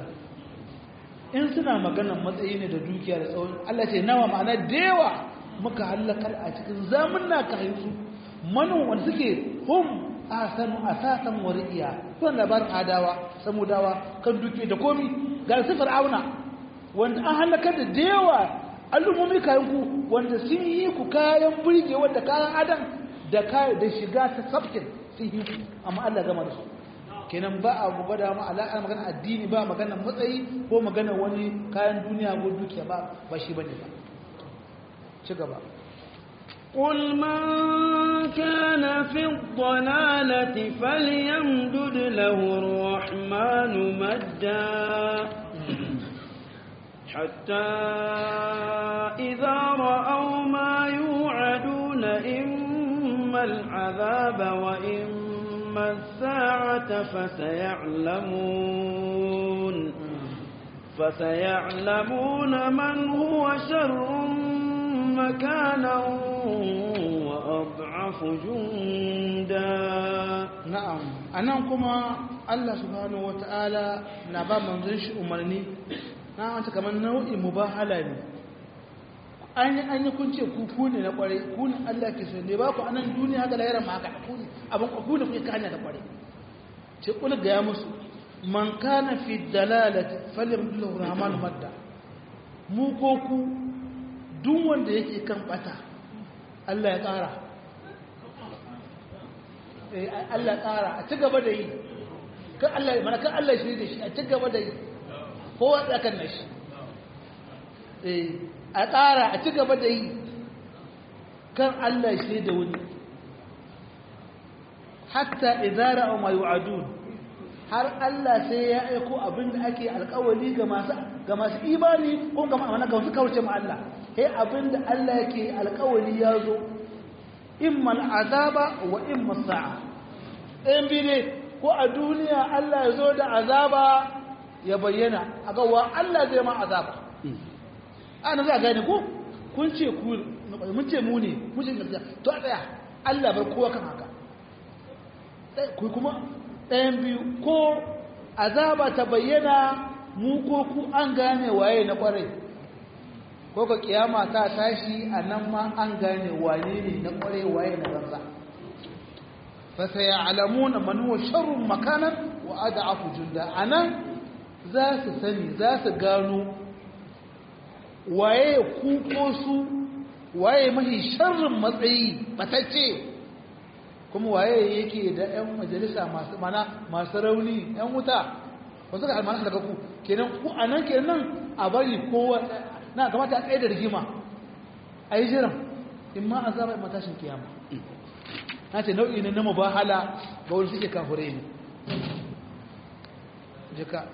in suna maganar matsayi ne da dukiya da tsawon Allah ce nawa ma'ana da yawa muka halakar a cikin zamunna ka haifu manon wanda suke hum asanu asasan wariya kun labarin adawa samudawa kan duke da komi ga su fir'auna wanda an halakar da yawa al'ummomi kayan ku wanda sun yi ku kayan burge wanda kayan adam da kayan da shiga ta sabkin sun yi ku amma Allah gama da su kenan ba a gwada mu alaƙar magana addini ba magana matsayi ko magana wani kayan duniya ko dukiya ba ba shi bane ba ci gaba قل من كان في الضلالة فليمدد له الرحمن مدا حتى إذا رأوا ما يوعدون إما العذاب وإما الساعة فسيعلمون فسيعلمون من هو شر مكانا وأضعف جندا na'am anan kuma Allah subhanahu wata'ala na ba manzon shi umarni na wanta kamar nau'in mubahala ne an yi an yi kun ce ku ku ne na kware ku ne Allah ke so ne ba ku anan duniya haka lahira ma haka ku ne abin ku ne kuke kanya da kware ce kula ga ya musu man kana fi dalalati falyamdullahu rahmanu madda mu ko ku duk wanda yake kan bata Allah ya ƙara Allah ƙara a ci gaba da yi kan Allah mana kan Allah shi da shi a ci gaba da yi kowa tsakan na shi a ƙara a ci gaba da yi kan Allah shi da wuni hatta idara a mai wa'adun har Allah sai ya aiko abin da ake alkawali ga masu ga masu imani ko ga ma'amana ga wasu kawace ma Allah sai abin da Allah yake alkawali ya zo imma azaba wa imma sa'a ɗayan biyu ne ko a duniya Allah ya zo da azaba ya bayyana a ga wa Allah zai ma azaba ana za a gane ko kun ce ku mun ce mu ne mun ce gaskiya to a tsaya Allah bar kowa kan haka ku kuma ɗayan biyu ko azaba ta bayyana mu ko ku an gane waye na kwarai ko ka kiyama ta tashi a nan ma an gane wane ne na kwarai waye na banza fa sayalamuna man huwa sharrun makanan wa ad'afu junda anan za su sani za su gano waye ku ko su waye mahi sharrin matsayi batacce kuma waye yake da ƴan majalisa masu mana masu rauni ƴan wuta wasu ga almanar daga ku kenan ku anan kenan a bari kowa na kamata a tsaye da rigima a yi jiran in ma a zama matashin kiyama na ce nau'i ne na mubahala ga wani suke kafurai ne jika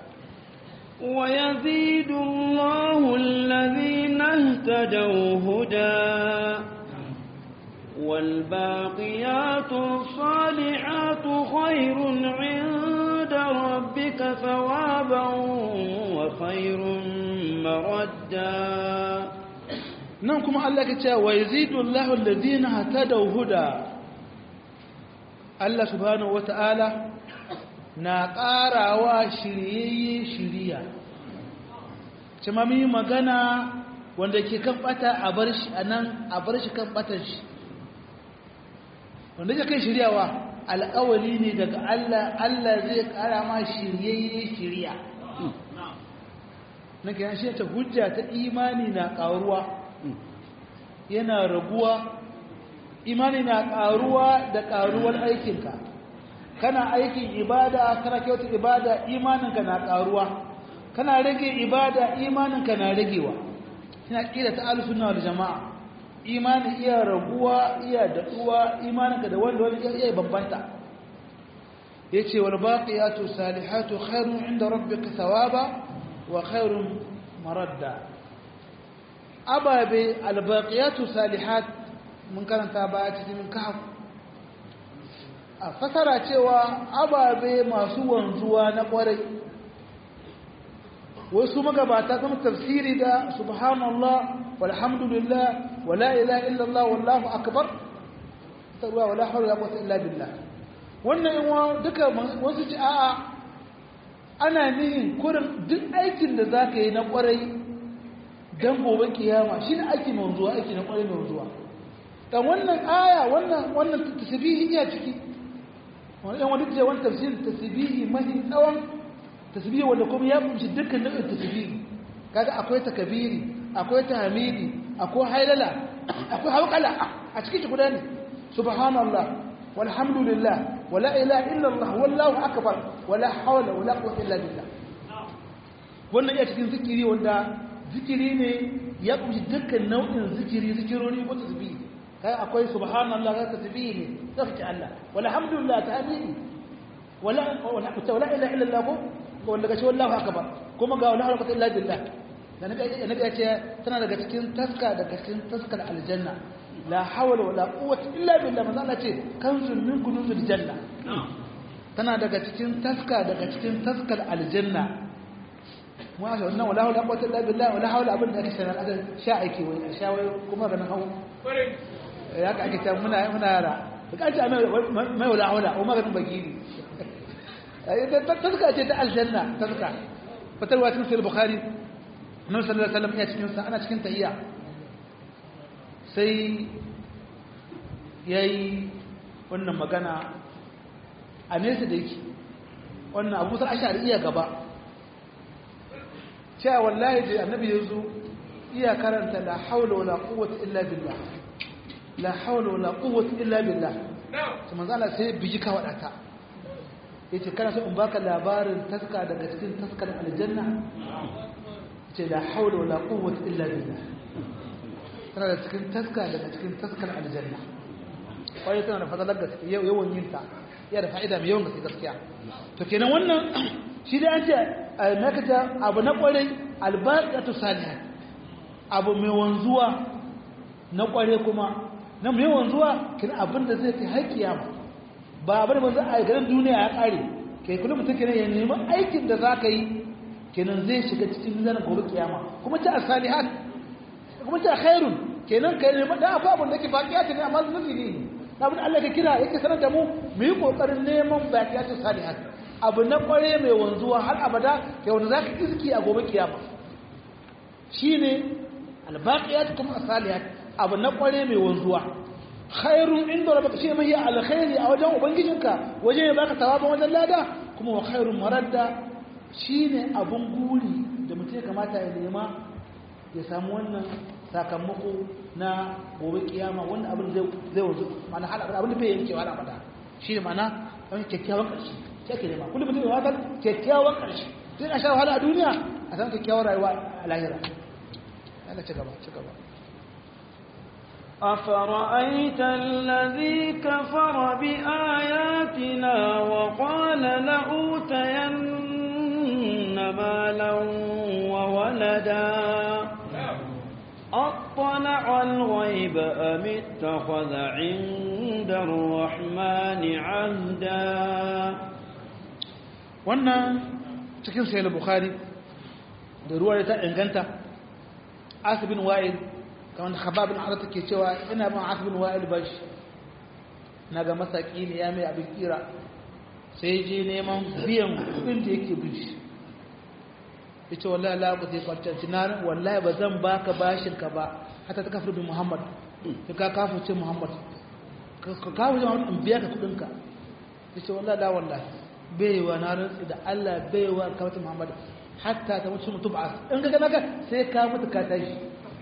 ويزيد الله الذين اهتدوا هدى والباقيات الصالحات خير عند ربك ثوابا وخير مردا nan kuma Allah ke cewa wa yazidu Allahu alladhina hatadaw huda Allah subhanahu wata'ala na ƙarawa shiryayye shiriya kuma mun yi magana wanda ke kan bata a bar shi anan a bar shi kan batan shi wanda ke kai shiryawa alƙawali ne daga Allah Allah zai ƙara ma shiryayye shiriya na kiyan shi ta hujja ta imani na ƙaruwa yana raguwa imani na ƙaruwa da ƙaruwar aikinka kana aikin ibada kana kyauta ibada imaninka na ƙaruwa kana rage ibada imaninka na ragewa ina kira ta alusunna wal jama'a imani iya raguwa iya daɗuwa imaninka da wanda wani iya bambanta yace wal baqiyatu salihatu khairun inda rabbika thawaba wa khairun maradda ababe albaqiyatu salihat mun karanta baya cikin kahf a fasara cewa ababe masu wanzuwa na kwarai wasu magabata kuma tafsiri da subhanallah walhamdulillah wala ilaha illallah wallahu akbar tarwa wala hawla wala quwwata illa billah wannan in duka wasu ci a'a ana nihin kurin duk aikin da zaka yi na kwarai dan gobe kiyama shine aiki mai zuwa aiki na kwarai mai zuwa dan wannan aya wannan wannan tasbihi iya ciki wannan wani ce wannan tafsir tasbihi mahi tsawon tasbihi wanda kuma ya kunshi dukkan nau'in tasbihi kaga akwai takabiri akwai tahmidi akwai hailala akwai hawqala a cikin shi guda ne subhanallah walhamdulillah wala ilaha illallah wallahu akbar wala hawla wala quwwata illa billah wannan iya cikin zikiri wanda zikiri ne ya kunshi dukkan nau'in zikiri zikirori ko tasbihi kai akwai subhanallah ga tasbihi ne tsafta Allah walhamdulillah tahmidi wala wala wala ilaha illallah ko wanda gashi wallahu akbar kuma ga wala quwwata illa billah da nabi ya ce tana daga cikin taska daga cikin taskar aljanna la hawla wala quwwata illa billah manzo Allah ce kanzun min kunuzil janna tana daga cikin taska daga cikin taskar aljanna wa ga wannan wala hawla quwwata illa billah wala hawla abin da ake sanar aka sha aiki wai a sha wai kuma ga nan hawo ya ka ake ta muna muna yara ka ce mai wala hawla o maganin bagiri taska ce ta aljanna taska fatarwa cikin sahih bukhari annabi sallallahu alaihi wasallam ya cikin sa ana cikin tahiyya sai yayi wannan magana a nesa da yake wannan abu sai ashari iya gaba cewa wallahi da annabi yazo iya karanta la haula wala quwwata illa billah la haula wala quwwata illa billah to manzo Allah sai biji ka wadata yace kana so in baka labarin taska daga cikin taskar aljanna ce la haula wala quwwata illa billah tana da cikin taska daga cikin taskar aljanna wai tana da fadalar gaske yawan yin ta yana da fa'ida mai yawan gaske gaskiya to kenan wannan shi da an ce nakata abu na kwarai albaqatu salih abu mai wanzuwa na kware kuma na mai wanzuwa kin abin da zai kai har kiyama ba abin da manzo a garin duniya ya kare kai kullum mutum kenan ya nemi aikin da za ka yi kenan zai shiga cikin zanen gobe kiyama kuma ta asalihat kuma ta khairun kenan kai ne da akwai abin da ke baqiyatu ne amma zunubi ne abin Allah ka kira yake sanar da mu mu yi kokarin neman baqiyatu salihat abu na kware mai wanzuwa har abada kai wanda zaka iski a gobe kiyama shine albaqiyatu kuma asalihat abu na kware mai wanzuwa khairun inda rabbaka shi mai alkhairi a wajen ubangijinka wajen ya baka tawaban wajen lada kuma wa khairun maradda shine abun guri da mutum ya kamata ya nema ya samu wannan sakamako na gobe kiyama wanda abin zai zai wanzu mana hal abin da bai yanke wa abada shine mana wani kyakkyawan karshe sai ke nema kullum mutum ya wata kyakkyawan karshe sai a sha wahala a duniya a san kyakkyawan rayuwa a lahira Allah ci gaba ci gaba أفرأيت الذي كفر بآياتنا وقال لأوتين مالا وولدا أطلع أطلع الغيب أم اتخذ عند الرحمن عهدا wannan cikin sayar bukhari da ruwa ta inganta asibin wa'il kamar da khababin arata ke cewa ina ban asibin wa'il bashi na ga masaki ne ya mai abin kira sai je neman biyan kudin da yake bin shi ya ce wallahi la ba zai kwanci na wallahi ba zan baka bashin ka ba hata ta kafir bin muhammad ya ka kafu ce muhammad ka kafu ce muhammad in biya ka kudin ka ya ce wallahi la wallahi baiwa na rantsi da allah baiwa kawata muhammad hatta ta mutu mutu ba in ka gana ka sai ka mutu ka tashi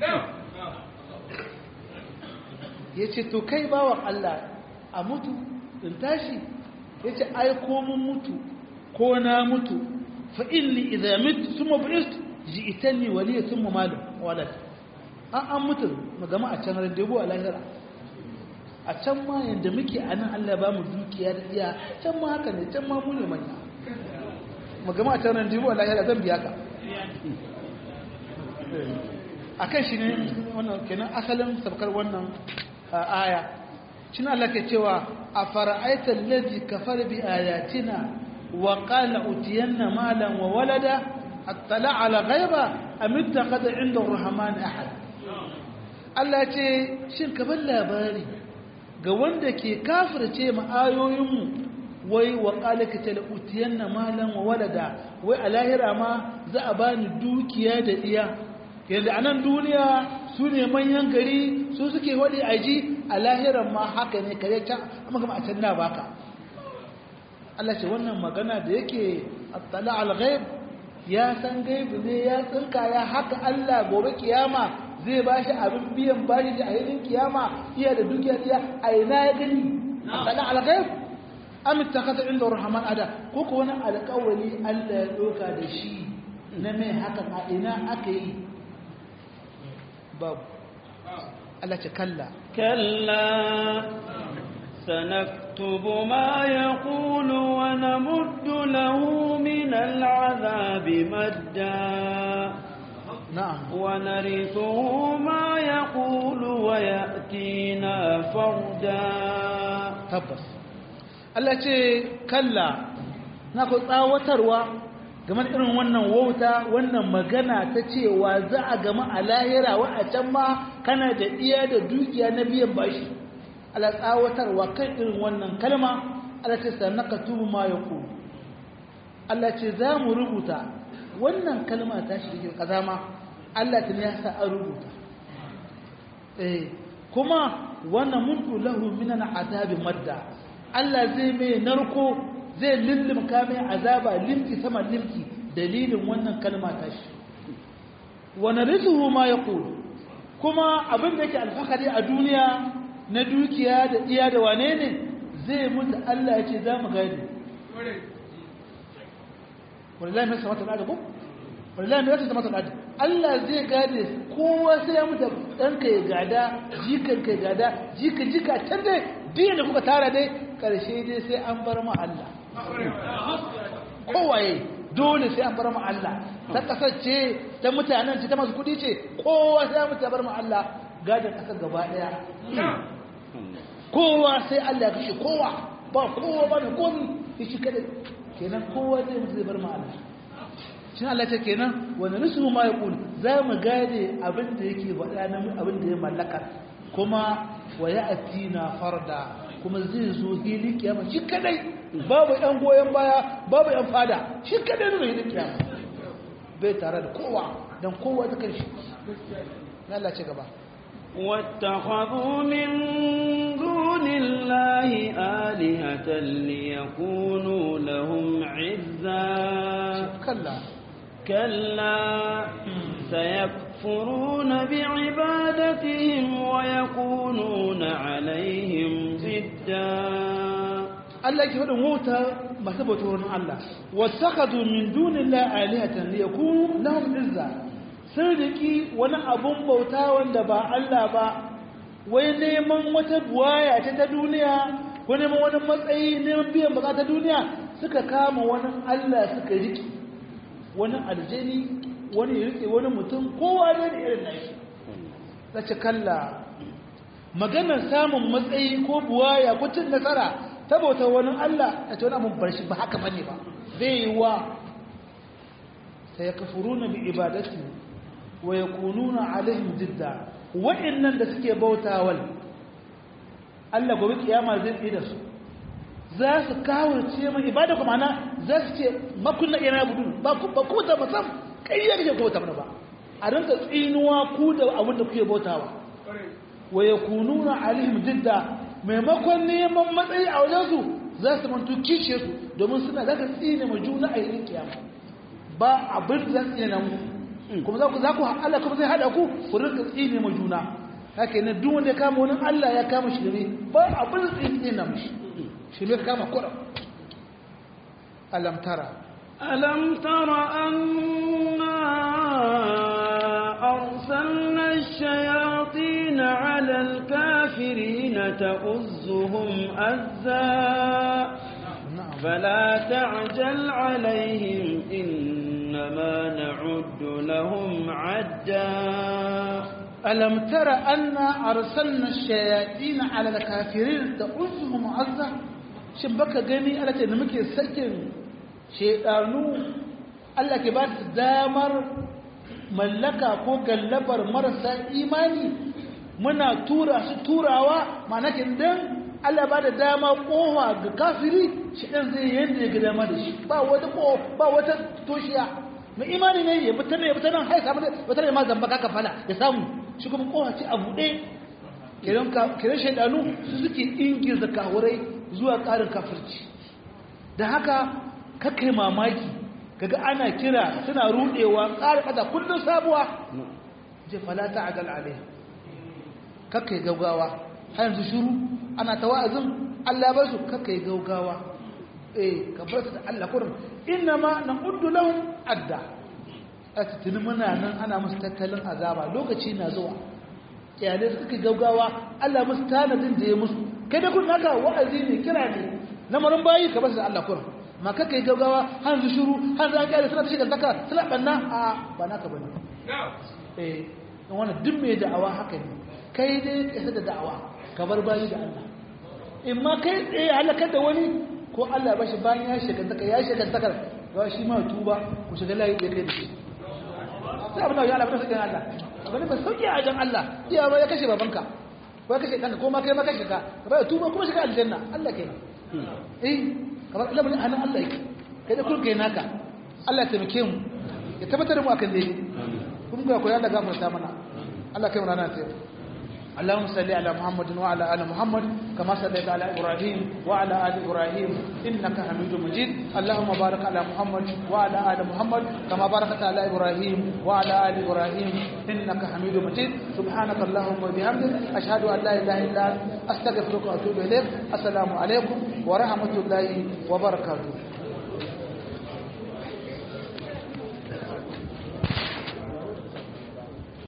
ya ce to kai bawan allah a mutu in tashi ya ce ai ko mun mutu ko na mutu fa inni idza mitu thumma bu'ist ji'tani waliya thumma malu walad an an mutu magama a can randebu a lahira a can ma yanda muke a nan Allah ba mu dukiya da iya can ma haka ne can ma mu ne manya magama a can randebu a lahira zan biya ka a kan shi ne wannan kenan asalin sabkar wannan aya shi Allah ke cewa a fara'aita lalzi kafar bi ayatina wa qala utiyanna malan wa walada attala ala ghaiba am ittakhadha inda ar-rahman ahad Allah ce shin ka bar labari ga wanda ke kafirce mu ayoyinmu wai wa qala ka tala utiyanna malan wa walada wai a lahira ma za a bani dukiya da iya yanzu a nan duniya su ne manyan gari su suke waɗe aji a lahiran ma haka ne kare can amma kama a can na baka Allah ce wannan magana da yake attala al-ghaib ya san gaibi ne ya tsinka ya haka Allah gobe kiyama zai bashi abin biyan bashi da ayyukan kiyama iya da dukiya iya a ina ya gani attala al-ghaib am ittakhadha inda rahman ada ko ko wani alƙawari Allah ya doka da shi na mai haka a ina aka yi babu Allah ce kalla kalla sanaktubu ma yaqulu wa namuddu lahu min al'adhabi madda na'am wa narithuhu ma yaqulu wa ya'tina farda tabbas Allah ce kalla na ku tsawatarwa game da irin wannan wauta wannan magana ta cewa za a gama a lahira wa a can ma kana da iya da dukiya na biyan bashi ala tsawatarwa kan irin wannan kalma Allah ce sanaka tubu ma ya ku Allah ce za mu rubuta wannan kalma ta shi da kazama Allah ta ya sa an rubuta eh kuma wannan mutu lahu minan azabi madda Allah zai mai narko zai lullumka mai azaba limki sama limki dalilin wannan kalma ta shi wani rizuhu ma ya ƙuru kuma abin da yake alfahari a duniya na dukiya da iya da wane ne zai mutu Allah ya ce za mu gani wallahi mai samata al'ada ko wallahi mai wata samata al'ada Allah zai gade kowa sai ya mutu ɗanka ya gada jikanka ya gada jika jika can dai biyan da kuka tara dai ƙarshe dai sai an bar ma Allah kowaye dole sai an bar mu Allah ta kasar ce ta mutanen ce ta masu kudi ce kowa sai an mutu bar mu Allah gadon kasar gaba daya kowa sai Allah ya kashe kowa ba kowa ba da komi ya shi kada kenan kowa zai mutu zai bar mu Allah shi Allah ce kenan wani nisu ma ya kuli za mu gade abin da yake faɗa na abin da ya mallaka kuma wa ya atina farda kuma zai zo hili kiyama shi kadai babu yan goyon baya babu yan fada shi kadai ne hili kiyama bai tare da kowa dan kowa ta kai shi Allah ce gaba واتخذوا من دون الله آلهة ليكونوا لهم عزا كلا كلا سيكفرون بعبادتهم ويكونون عليهم ضدا Allah yake faɗin wauta masu bauta wurin Allah wasakadu min dunillahi alihatan liyakunu lahum izza sun riki wani abun bauta wanda ba Allah ba wai neman wata buwaya ta ta duniya ko neman wani matsayi neman biyan bukata duniya suka kama wani Allah suka riki wani aljani wani ya rike wani mutum kowa ne da irin nashi ce kalla maganar samun matsayi ko buwaya ko cin nasara ta bauta wani Allah a ce wani abin bar shi ba haka bane ba zai yi wa sai ya kafuru na bi ibadati wa ya kununa alaihim jidda waɗannan da suke bautawal Allah gobe kiyama zai tsaye da su za su kawarce mai ibada kuma na za su ce makunna yana budu ba ku ba ku ta musam kai ya kake bauta mana ba a rinka tsinuwa ku da abin da kuke bautawa wa yakununa alaihim jidda maimakon neman matsayi a wajen su za su mantu kishe su domin suna za ka tsine ma juna a yin kiyama ba abin da za su tsine mu kuma za ku za ku Allah kuma zai hada ku ku rinka tsine ma juna haka ne duk wanda ya kama wani Allah ya kama shi ne ba abin da tsine na mushi shi ne kama kuɗa alam tara ألم تر أنا أرسلنا الشياطين على الكافرين تؤزهم أزا فلا تعجل عليهم إنما نعد لهم عدا ألم تر أنا أرسلنا الشياطين على الكافرين تؤزهم عزة shin baka gani Allah ce da muke sakin shedanu Allah ke ba su damar mallaka ko gallabar marasa imani muna tura su turawa ma'ana kin dan Allah ba da dama kowa ga kafiri shi dan zai yanda ya ga dama da shi ba wata ko ba wata toshiya mai imani ne ya fita ne ya fita nan hai samu wata ne ma zamba ka fala ya samu shi kuma kowa ce a buɗe kiran ka kiran shaidanu su suke ingiza kahurai zuwa ƙarin kafirci da haka kakai mamaki kaga ana kira suna rudewa ƙara ƙasa kullum sabuwa je falata a gal alaiha kakai gaugawa har yanzu shiru ana ta wa'azin Allah ba su kakai gaugawa eh ka bar su da Allah kurin inna ma na uddu lahum adda a tuni muna nan ana musu tattalin azaba lokaci na zuwa iyalai su kakai gaugawa Allah musu tanadin da ya musu kai da kun naka wa'azi ne kira ne lamarin bayi ka bar su da Allah kurin ma kaka yi gaggawa har su shuru har za a kyale suna ta shigar zaka suna banna a ba naka bane eh don wannan duk mai da'awa haka ne kai dai ka da da'awa ka bar bayi da Allah in ma kai tsaye halakar da wani ko Allah ba shi bayan ya shigar zaka ya shigar zaka ga shi ma tuba ku shiga layi ya kai da shi sai abin da ya Allah ba sakin Allah abin ba sauki a jan Allah iya ba ya kashe babanka ko ya kashe kanka ko ma kai ma kashe ka ka ba tuba kuma shiga aljanna Allah kenan eh kamar lamarin hannun Allah yake kai da kurka naka Allah ya taimake mu ya tabbatar da mu akan dai kun ga koyar da gafarta mana Allah kai mu rana ta اللهم صل على محمد وعلى ال محمد كما صليت على ابراهيم وعلى ال ابراهيم انك حميد مجيد اللهم بارك على محمد وعلى ال محمد كما باركت على ابراهيم وعلى ال ابراهيم انك حميد مجيد سبحانك اللهم وبحمدك اشهد ان لا اله الا انت استغفرك واتوب اليك السلام عليكم ورحمه الله وبركاته